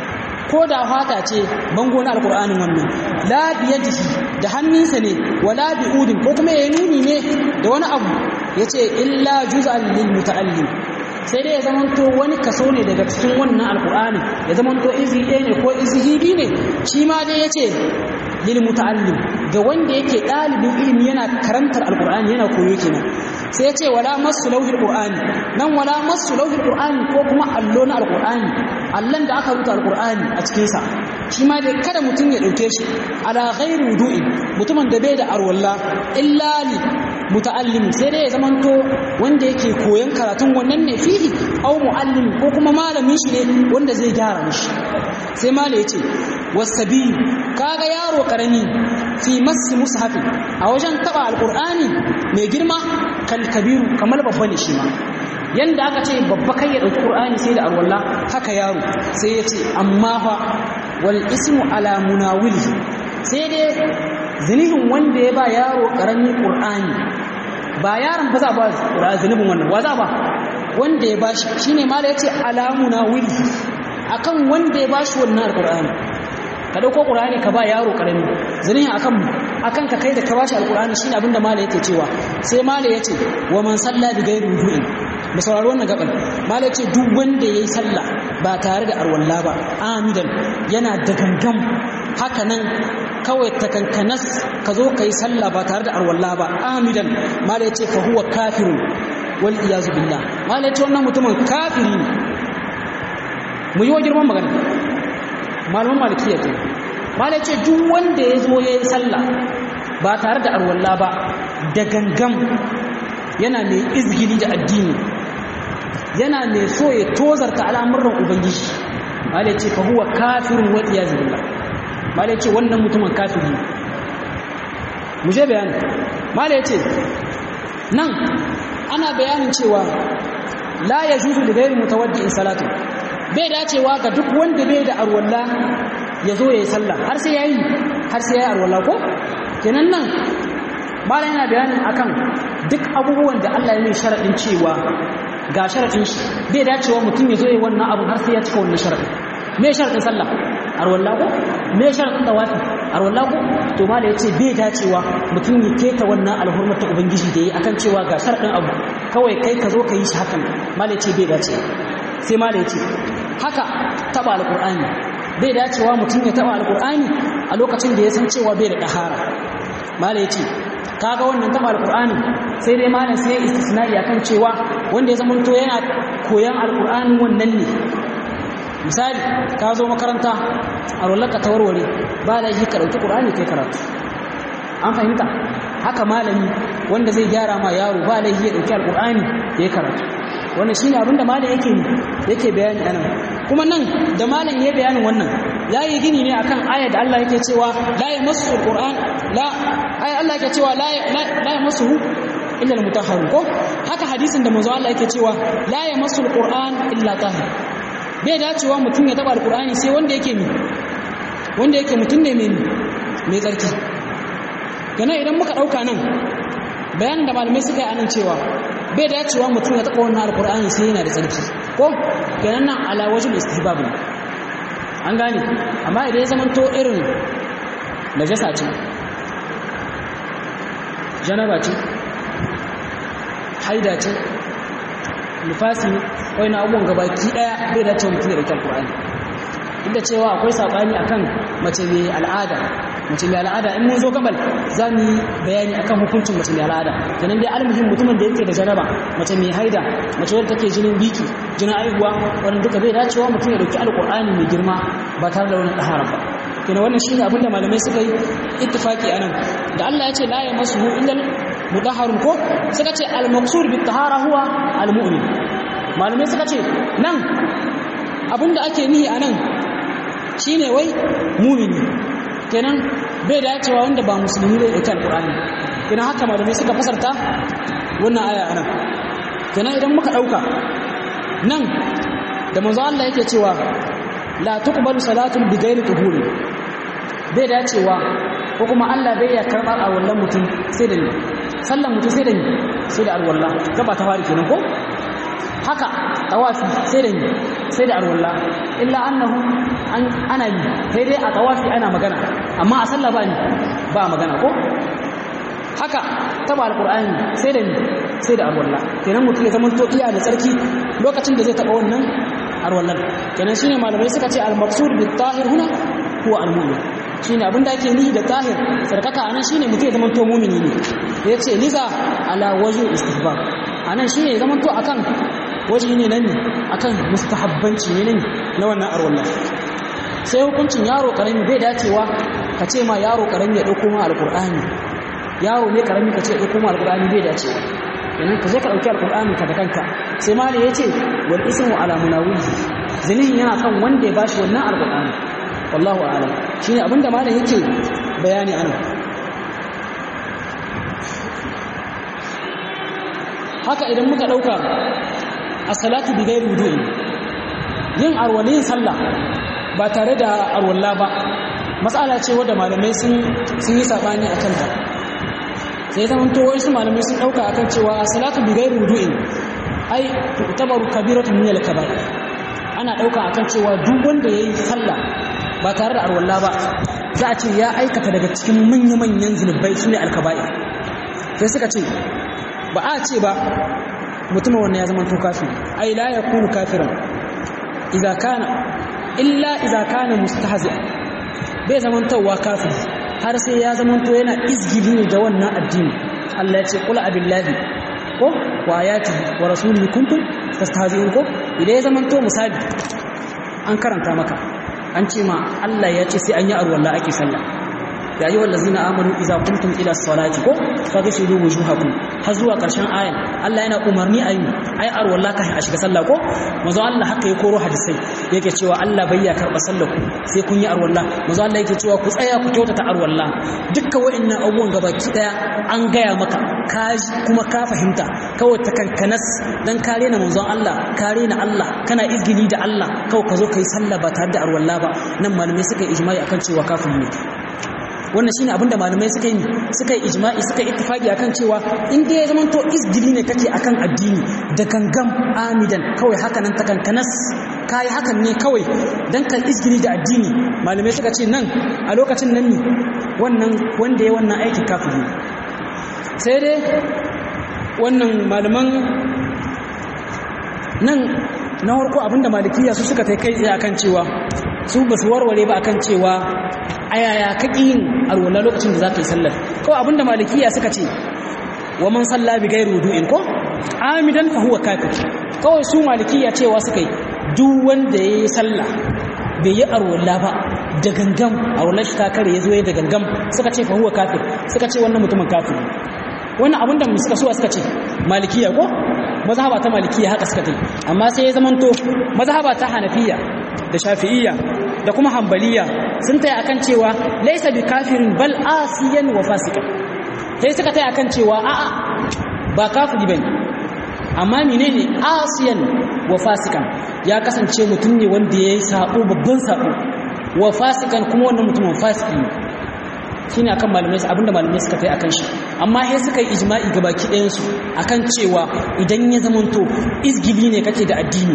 S1: ko da fata ce bango na alqur'anin wannan la biyadihi da hannunsa ne wala bi'udin ko kuma ya nuni ne da wani abu yace illa juz'an lil muta'allim sai dai ya zamanto wani kaso ne daga cikin wannan alqur'ani ya zamanto izi ɗaya ne ko izi biyu ne shi ma dai yace lil muta'allim ga wanda yake ɗalibin ilimi yana karantar alqur'ani yana koyo kenan sai ya ce wala masu lauhin qur'ani nan wala masu lauhin qur'ani ko kuma allo na alqur'ani allan da aka rubuta alqur'ani a cikin sa shi ma dai kada mutum ya dauke shi ala ghairi wudu'in mutumin da bai da arwalla illa li muta'allim sai dai ya zamanto wanda yake koyon karatun wannan ne fihi au muallim ko kuma malamin shi ne wanda zai gyara mishi sai mala yace wasabi kaga yaro karami fi masi mushafi a wajen taba alqur'ani mai girma kal kabiru kamar babba ne shi ma yanda aka ce babba kai ya dauki qur'ani sai da arwalla haka yaro sai ya ce amma fa wal ismu ala munawili sai dai zinihin wanda ya ba yaro karamin qur'ani ba yaron ba za ba qur'ani zinibin wannan wa za ba wanda ya bashi shine mala yace ala munawili akan wanda ya bashi wannan alqur'ani ka dauko qur'ani ka ba yaro karami zaniya akan akan ka kai da ka bashi alqur'ani shine abinda mala yake cewa sai mala yace wa man salla bi ghairi wudu'in mu saurari wannan gaban mala yace duk wanda yayi sallah ba tare da arwalla ba amidan yana da gangam haka nan kawai takankanas ka zo kai sallah ba tare da arwalla ba amidan mala yace fa huwa kafirun wal iyazu billah mala yace wannan mutumin kafiri ne mu yi wa girman magana malaman malikiya ke malai ce duk wanda ya zo ya yi sallah ba tare da arwalla ba da gangam yana mai izgili da addini yana mai so ya tozarta al'amuran ubangiji malai ce fa huwa kafirun wa iyaz billah malai ce wannan mutumin kafiri mu je bayani malai ce nan ana bayanin cewa la yajuzu li ghayri mutawaddi'in salatu bai dacewa ga duk wanda bai da arwalla ya zo ya yi sallah har sai ya yi har sai ya yi arwalla ko kenan nan mala yana bayanin akan duk abubuwan da Allah ya yi sharaɗin cewa ga sharaɗin shi bai dacewa mutum ya zo ya yi wannan abu har sai ya cika wannan sharaɗin me sharaɗin sallah arwalla ko me sharaɗin tawafi arwalla ko to mala ya ce bai dacewa mutum ya keta wannan alhurmar ta ubangiji da yi akan cewa ga sharaɗin abu kawai kai ka zo ka yi shi hakan mala ya ce bai dacewa sai mala ya ce haka taba alkur'ani bai dacewa mutum ya taba alkur'ani a lokacin da ya san cewa bai da dahara mala yace kaga wannan taba alkur'ani sai dai malam sai ya istisna'i akan cewa wanda ya zama to yana koyan alkur'ani wannan ne misali ka zo makaranta a rollaka ta warware ba da shi ka dauki qur'ani kai karatu an fahimta haka malami wanda zai gyara ma yaro ba da shi ya dauki alkur'ani ya karatu wannan shine abinda malam yake yake bayani anan kuma nan da malam yayi bayanin wannan yayi gini ne akan aya da Allah yake cewa la yamassu alquran la ay Allah yake cewa la la yamassuhu illa almutahharun ko haka hadisin da manzo Allah yake cewa la yamassu alquran illa tahir bai dacewa mutum ya taba alqurani sai wanda yake mi wanda yake mutum ne mai mai tsarki kana idan muka dauka nan bayanin da malamai suka yi anan cewa bai dacewa mutum ya taɓa wannan alkur'ani sai yana da tsarki ko kenan nan ala wajib istihbab ne an gane amma idan ya zama to irin najasa ce janaba ce haida ce nifasi wani abubuwan gabaki daya bai dace mutum ya dauki alkur'ani duk da cewa akwai sabani akan mace mai al'ada mace mai al'ada in mun zo gabal za mu yi bayani akan hukuncin mace mai al'ada kenan dai almuhim mutumin da yake da janaba mace mai haida mace wadda take jinin biki jinin aihuwa wannan duka bai dacewa mutum ya dauki alqur'ani mai girma ba tare da wani tahara ba kenan wannan shine abin da malamai suka yi ittifaki anan da Allah ya ce la yamassuhu illa mudahharun ko suka ce al-maqsud bit tahara huwa al-mu'min malamai suka ce nan abinda ake nihi anan shine wai mumini kenan bai dacewa wanda ba musulmi bai dauki alqur'ani kenan haka malamai suka fasarta wannan aya anan kenan idan muka dauka nan da manzo Allah yake cewa la tuqbalu salatun bi ghairi tuhuri bai dacewa ko kuma Allah bai ya karbar a wallan mutum sai da ni sallan mutum sai da ni sai da alwalla gaba ta fari kenan ko haka tawafi sai da ni sai da arwalla illa annahu an ana yi sai dai a tawafi ana magana amma a sallah ba ni ba magana ko haka taba alqur'ani sai da ni sai da arwalla kenan mutum ya zama to iya da tsarki lokacin da zai taba wannan arwallan kenan shine malamai suka ce al-maqsud bit tahir huna huwa al-mu'min shine abin da ake nihi da tahir sarkaka anan shine mutum ya zama to mu'mini ne yace liza ala wajhu istihbab anan shine ya zama to akan waje ne nan akan mustahabbanci ne na wannan arwallah sai hukuncin yaro karami bai dacewa ka ce ma yaro karami ya dauko ma alqur'ani yaro ne karami ka ce ya dauko ma alqur'ani bai dacewa idan ka je ka dauki alqur'ani ka da kanka sai malai yace wal ismu ala munawihi zinihin yana kan wanda ya bashi wannan alqur'ani wallahu a'lam shine abinda malai yake bayani anan haka idan muka dauka as-salatu bi ghairi wudu'i yin arwalin sallah ba tare da arwalla ba matsala ce wadda malamai sun sun yi sabani akan ta sai zaman to wasu malamai sun dauka akan cewa as-salatu bi ghairi wudu'i ai tu'tabaru kabiratu min al-kaba'ir ana dauka akan cewa duk wanda yayi sallah ba tare da arwalla ba za a ce ya aikata daga cikin manya-manyan zunubai sune al-kaba'ir sai suka ce ba a ce ba mutumin wannan ya zama to kafiri ai la yakunu kafiran idza kana illa idza kana mustahzi bai zaman tawwa kafiri har sai ya zaman to yana izgili ne da wannan addini Allah ya ce qul abillahi ko wa ayati wa rasulihi kuntum tastahzi'un ko idan ya zaman to misali an karanta maka an ce ma Allah ya ce sai an yi arwalla ake sallah ya yi wallazina amanu iza kuntum ila salati ko faghsilu wujuhakum har zuwa karshen ayan Allah yana umarni ayi ai arwalla kai a shiga sallah ko manzo Allah haka ya koro hadisai yake cewa Allah bai ya karba sallar ku sai kun yi arwalla manzo Allah yake cewa ku tsaya ku kyautata arwalla dukkan wa'annan abubuwan gabaki daya an gaya maka ka kuma ka fahimta kawai ta kankanas dan kare na manzon Allah kare na Allah kana izgili da Allah kawai ka zo kai sallah ba tare da arwalla ba nan malamai suka yi ijma'i akan cewa kafiri ne wannan shine abinda malamai suka yi suka yi ijma'i suka yi ittifaqi akan cewa in dai ya zama to izgili ne kake akan addini da gangam amidan kawai haka nan takankanas kai hakan ne kawai dan ka izgili da addini malamai suka ce nan a lokacin nan ne wannan wanda ya wannan aikin kafiri sai dai wannan malaman nan na farko abinda malikiya su suka kai tsaye akan cewa su ba su warware ba akan cewa ayaya kaki yin alwala lokacin da za ka yi sallar kawai abinda malikiya suka ce wa man salla bi gairu wudu'in ko amidan fa huwa kafir kawai su malikiya cewa suka yi duk wanda yayi sallah bai yi alwala ba da gangam alwala shi ta kare yazo ya da gangam suka ce fa huwa kafir suka ce wannan mutumin kafir wannan abinda mu suka so suka ce malikiya ko mazhaba ta malikiya haka suka kai amma sai ya zamanto mazhaba ta hanafiya da shafi'iyya da kuma hambaliya sun taya akan cewa laisa bi kafirin bal asiyan wa fasikan sai suka taya akan cewa a'a ba kafiri bane amma menene asiyan wa fasikan ya kasance mutum ne wanda yayi sabo babban sabo wa fasikan kuma wannan mutumin fasiki ne shine akan malamai abinda malamai suka taya akan shi amma sai suka yi ijma'i gabaki ɗayan su akan cewa idan ya zamanto izgili ne kake da addini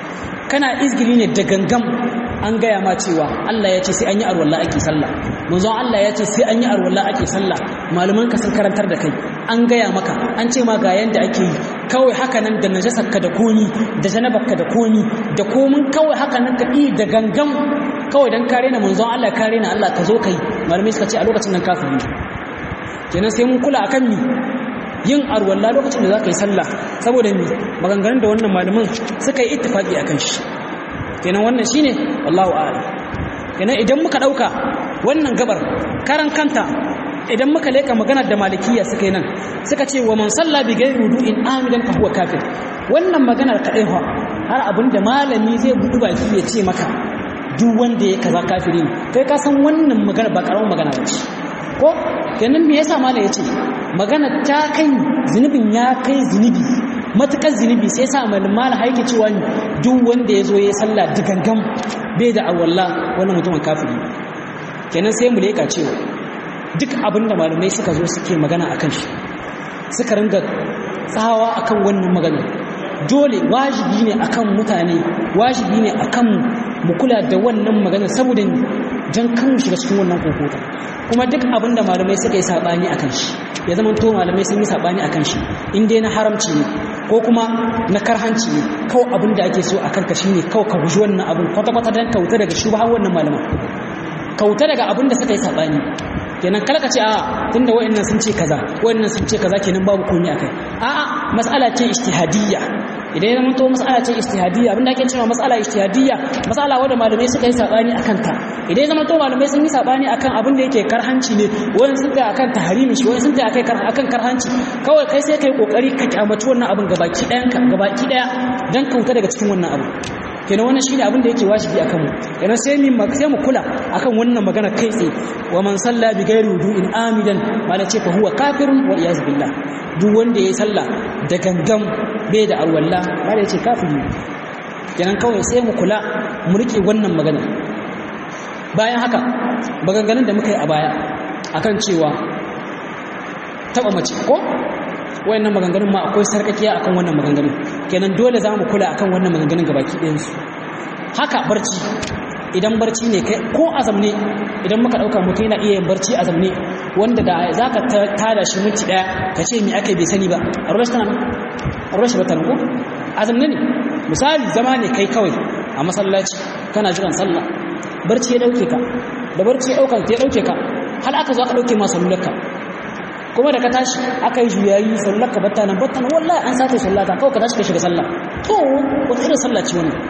S1: kana izgili ne da gangam an gaya ma cewa Allah ya ce sai an yi arwalla ake sallah manzon Allah ya ce sai an yi arwalla ake sallah malaman ka sun karantar da kai an gaya maka an ce ma ga yanda ake yi kawai haka nan da najasarka da komi da janabarka da komi da komin kawai haka nan ka yi da gangam kawai dan kare na manzon Allah kare na Allah ka zo kai malamai suka ce a lokacin nan kafiri kenan sai mun kula akan ni yin arwalla lokacin da za ka yi sallah saboda mi maganganun da wannan malaman suka yi ittifaqi akan shi kenan wannan shine wallahu a'lam kenan idan muka dauka wannan gabar karan kanta idan muka leka maganar da malikiya suka yi nan suka ce wa man salla bi ghairi wudu'in amidan fa huwa kafir wannan maganar kadai fa har abinda malami zai budu baki ya ce maka duk wanda ya kaza kafiri ne kai ka san wannan magana ba karamin magana ba ce ko kenan me yasa malai yace magana ta kai zunubin ya kai zunubi matukar zunubi sai sa malmala haike cewa duk wanda ya zo ya sallah digangam bai da awalla wannan mutumin kafiri kenan sai mu leka cewa duk abin da malamai suka zo suke magana akan shi suka ringa tsawa akan wannan magana dole wajibi ne akan mutane wajibi ne akan mu kula da wannan magana saboda dan kan mu shiga cikin wannan kokota kuma duk abin da malamai suka yi sabani akan shi ya zama to malamai sun yi sabani akan shi in dai na haramci ne ko kuma na karhanci ne kawai abin da ake so akan ka shine kawai ka guji wannan abin kwata-kwata dan kauta daga shubha wannan malaman kauta daga abin da suka yi sabani kenan kala ka ce a tunda wayannan sun ce kaza wayannan sun ce kaza kenan babu komai akai a'a mas'ala ce ijtihadiyya idan ya zama to mas'ala ce ijtihadiyya abinda ake cewa mas'ala ijtihadiyya mas'ala wanda malamai suka yi sabani akan ta idan ya zama to malamai sun yi sabani akan abin da yake karhanci ne wani sun ta akan tahrimi shi wani sun ta akai akan karhanci kawai kai sai kai kokari ka kyamaci wannan abin gabaki ɗayan ka gabaki ɗaya dan kauta daga cikin wannan abin kenan wannan shine abin da yake wajibi akan mu kenan sai mu sai mu kula akan wannan magana kai tsaye wa man salla bi ghairi wudu'in amidan mala ce fa huwa kafirun wal iyaz billah duk wanda yayi sallah da gangan bai da alwala mala ce kafiri kenan kawai sai mu kula mu rike wannan magana bayan haka maganganun da muka yi a baya akan cewa taba mace ko wayannan maganganun ma akwai sarkakiya akan wannan maganganun kenan dole za mu kula akan wannan maganganun gabaki ɗayansu haka barci idan barci ne kai ko azam ne idan muka ɗauka mutum yana iya yin barci azam ne wanda da za ka tada shi minti ɗaya ka ce me aka bai sani ba a ruwa shi tana a ruwa shi ba tana ko azam ne misali zama ne kai kawai a masallaci kana jiran sallah barci ya ɗauke ka da barci ya ɗauka ya ɗauke ka har aka zo aka ɗauke ma sallarka kuma da ka tashi aka yi juyayi sallar ka batta nan batta nan wallahi an sace sallata kawai ka tashi ka shiga sallah to wata irin sallah ce wannan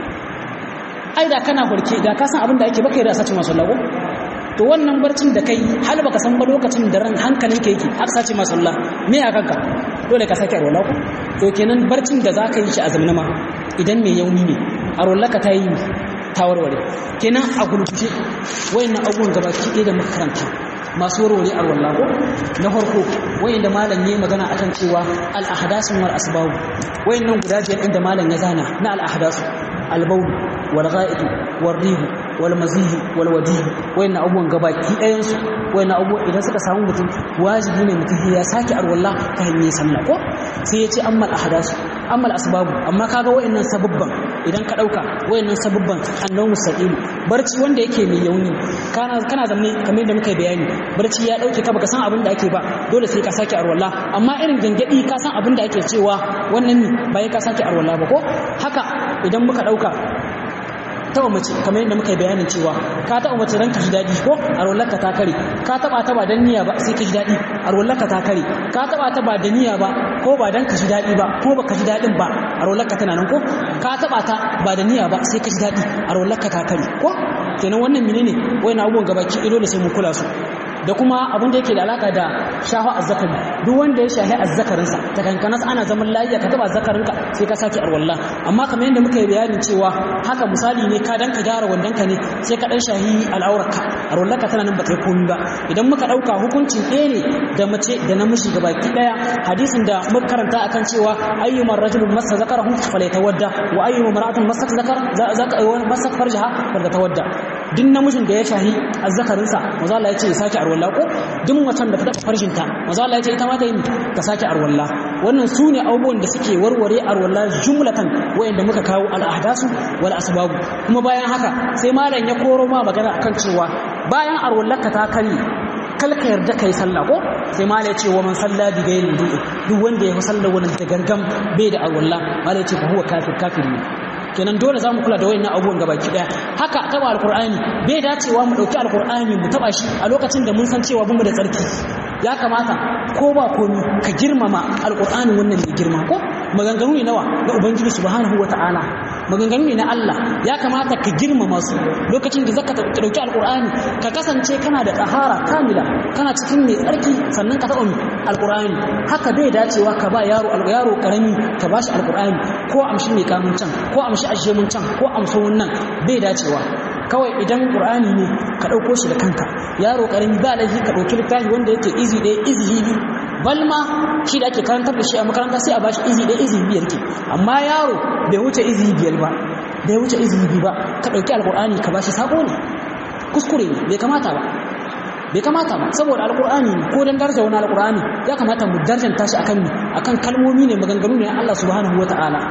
S1: ai da kana horke da ka san abin da ake baka yi da sace masu sallah ko to wannan barcin da kai hal baka san ba lokacin da ran hankalin ka yake aka sace masu sallah me ya kanka dole ka sake arwala ko to kenan barcin da zaka yi shi a zamanin ma idan mai yauni ne arwala ka ta yi ta warware kenan a gulguje wayannan abubuwan gabaki ɗaya da muka karanta masu warware arwalla ko na farko wayanda malam yayi magana akan cewa al ahdasu wal asbab wayannan guda biyar inda malam ya zana na al ahdasu al bawl wal gha'id wal rih wal mazih wal wadih wayannan abubuwan gabaki ɗayan su wayannan abubuwan idan suka samu mutum wajibi ne mutum ya sake arwalla ta hanyar sallah ko sai ya ce amma al ahdasu amma al asbab amma kaga wayannan sababban idan ka dauka wayannan sababban annabi mustaqim barci wanda yake mai yauni kana kana zamne kamar yadda muka bayani barci ya dauke ka baka san abin da ake ba dole sai ka sake arwala amma irin gangadi ka san abin da ake cewa wannan ne bai ka sake arwala ba ko haka idan muka dauka taba mace kamar yadda muka bayanin cewa ka taba mace ranka ji dadi ko arwallarka ta kare ka taba ta ba dan niyya ba sai ka ji dadi arwallarka ta kare ka taba ta ba da niyya ba ko ba dan ka ji dadi ba ko baka ji dadin ba arwallarka tana nan ko ka taba ta ba da niyya ba sai ka ji dadi arwallarka ta kare ko kenan wannan menene wayannan abubuwan gabaki ido da sai mu kula su da kuma abin da yake da alaka da shahu azzakari duk wanda ya shahi azzakarinsa ta kankanas ana zaman lafiya ka taba azzakarinka sai ka sake arwalla amma kamar yadda muka yi bayanin cewa haka misali ne ka dan ka gyara wandonka ne sai ka dan shahi al'aurarka arwallarka tana nan ba ta yi komi ba idan muka dauka hukuncin ɗaya ne da mace da namiji gabaki daya hadisin da muka karanta akan cewa ayyumar rajulun masa zakarahu falyatawadda wa ayyuma mar'atun masa zakar masa farjaha falyatawadda duk namijin da ya shahi azzakarinsa maza Allah ya ce ya sake arwalla ko duk macen da ta taba farshinta maza Allah ya ce ita ma ta yi ta sake arwalla wannan su ne abubuwan da suke warware arwalla jumlatan wayanda muka kawo al'ahdasu wal asbabu kuma bayan haka sai malam ya koro ma magana akan cewa bayan arwallarka ta kare kalka yarda kai sallah ko sai malam ya ce wa man salla bi ghairi wudu'i duk wanda ya sallah wannan da gangam bai da arwalla malam ya ce fa huwa kafir kafir ne kenan dole za mu kula da wayannan abubuwan gabaki daya haka taba alqur'ani bai dacewa mu dauki alqur'ani mu taba shi a lokacin da mun san cewa bamu da tsarki ya kamata ko ba komi ka girmama alqur'ani wannan mai girma ko maganganu ne nawa na ubangiji subhanahu wataala maganganu ne na Allah ya kamata ka girmama su lokacin da zaka dauki alqur'ani ka kasance kana da tahara kamila kana cikin mai tsarki sannan ka taɓa alqur'ani haka bai dacewa ka ba yaro yaro karami ka bashi alqur'ani ko amshi mai kamun can ko amshi ashe mun can ko amso wannan bai dacewa kawai idan qur'ani ne ka dauko shi da kanka yaro karami ba laifi ka dauki littafi wanda yake izi ɗaya izi biyu balma shi da ake karantar da shi a makaranta sai a bashi izi ɗaya izi biyar ke amma yaro bai wuce izi biyar ba bai wuce izi biyu ba ka dauki alqur'ani ka bashi sako ne kuskure ne bai kamata ba bai kamata ba saboda alkur'ani ne ko dan daraja wani alkur'ani ya kamata mu darjanta shi akan akan kalmomi ne maganganu ne Allah subhanahu wataala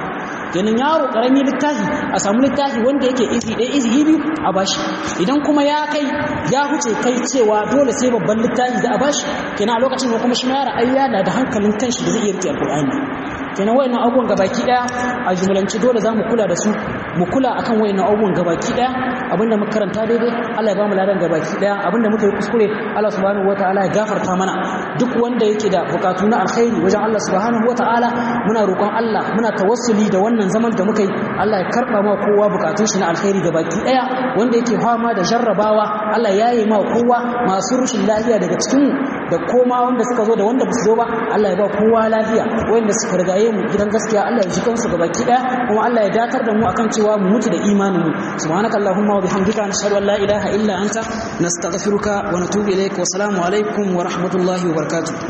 S1: kenan yaro karami littafi a samu littafi wanda yake izi ɗaya izi biyu a bashi idan kuma ya kai ya huce kai cewa dole sai babban littafi da a bashi kenan a lokacin da kuma shi ma yara ai yana da hankalin kanshi da zai iya rike alqur'ani kenan wayannan abubuwan gabaki daya a jumlanci dole za mu kula da su mu kula akan wayannan abubuwan gabaki daya abinda muka karanta daidai Allah ya ba mu ladan gabaki daya abinda muka yi kuskure Allah subhanahu wataala ya gafarta mana duk wanda yake da bukatu na alkhairi wajen Allah subhanahu wataala muna roƙon Allah muna tawassuli da wannan zaman da muka yi Allah ya karba ma kowa bukatun shi na alkhairi gabaki daya wanda yake fama da jarrabawa Allah ya yi ma kowa masu rushin lafiya daga cikin da koma wanda suka zo da wanda ba su zo ba Allah ya ba kowa lafiya wanda suka rigaye mu gidan gaskiya Allah ya ji kansu gabaki daya kuma Allah ya datar da mu akan cewa mu mutu da imanin mu subhanaka allahumma wa bihamdika nashhadu an la ilaha illa anta nastaghfiruka wa natubu ilaik wa assalamu alaikum wa rahmatullahi wa barakatuh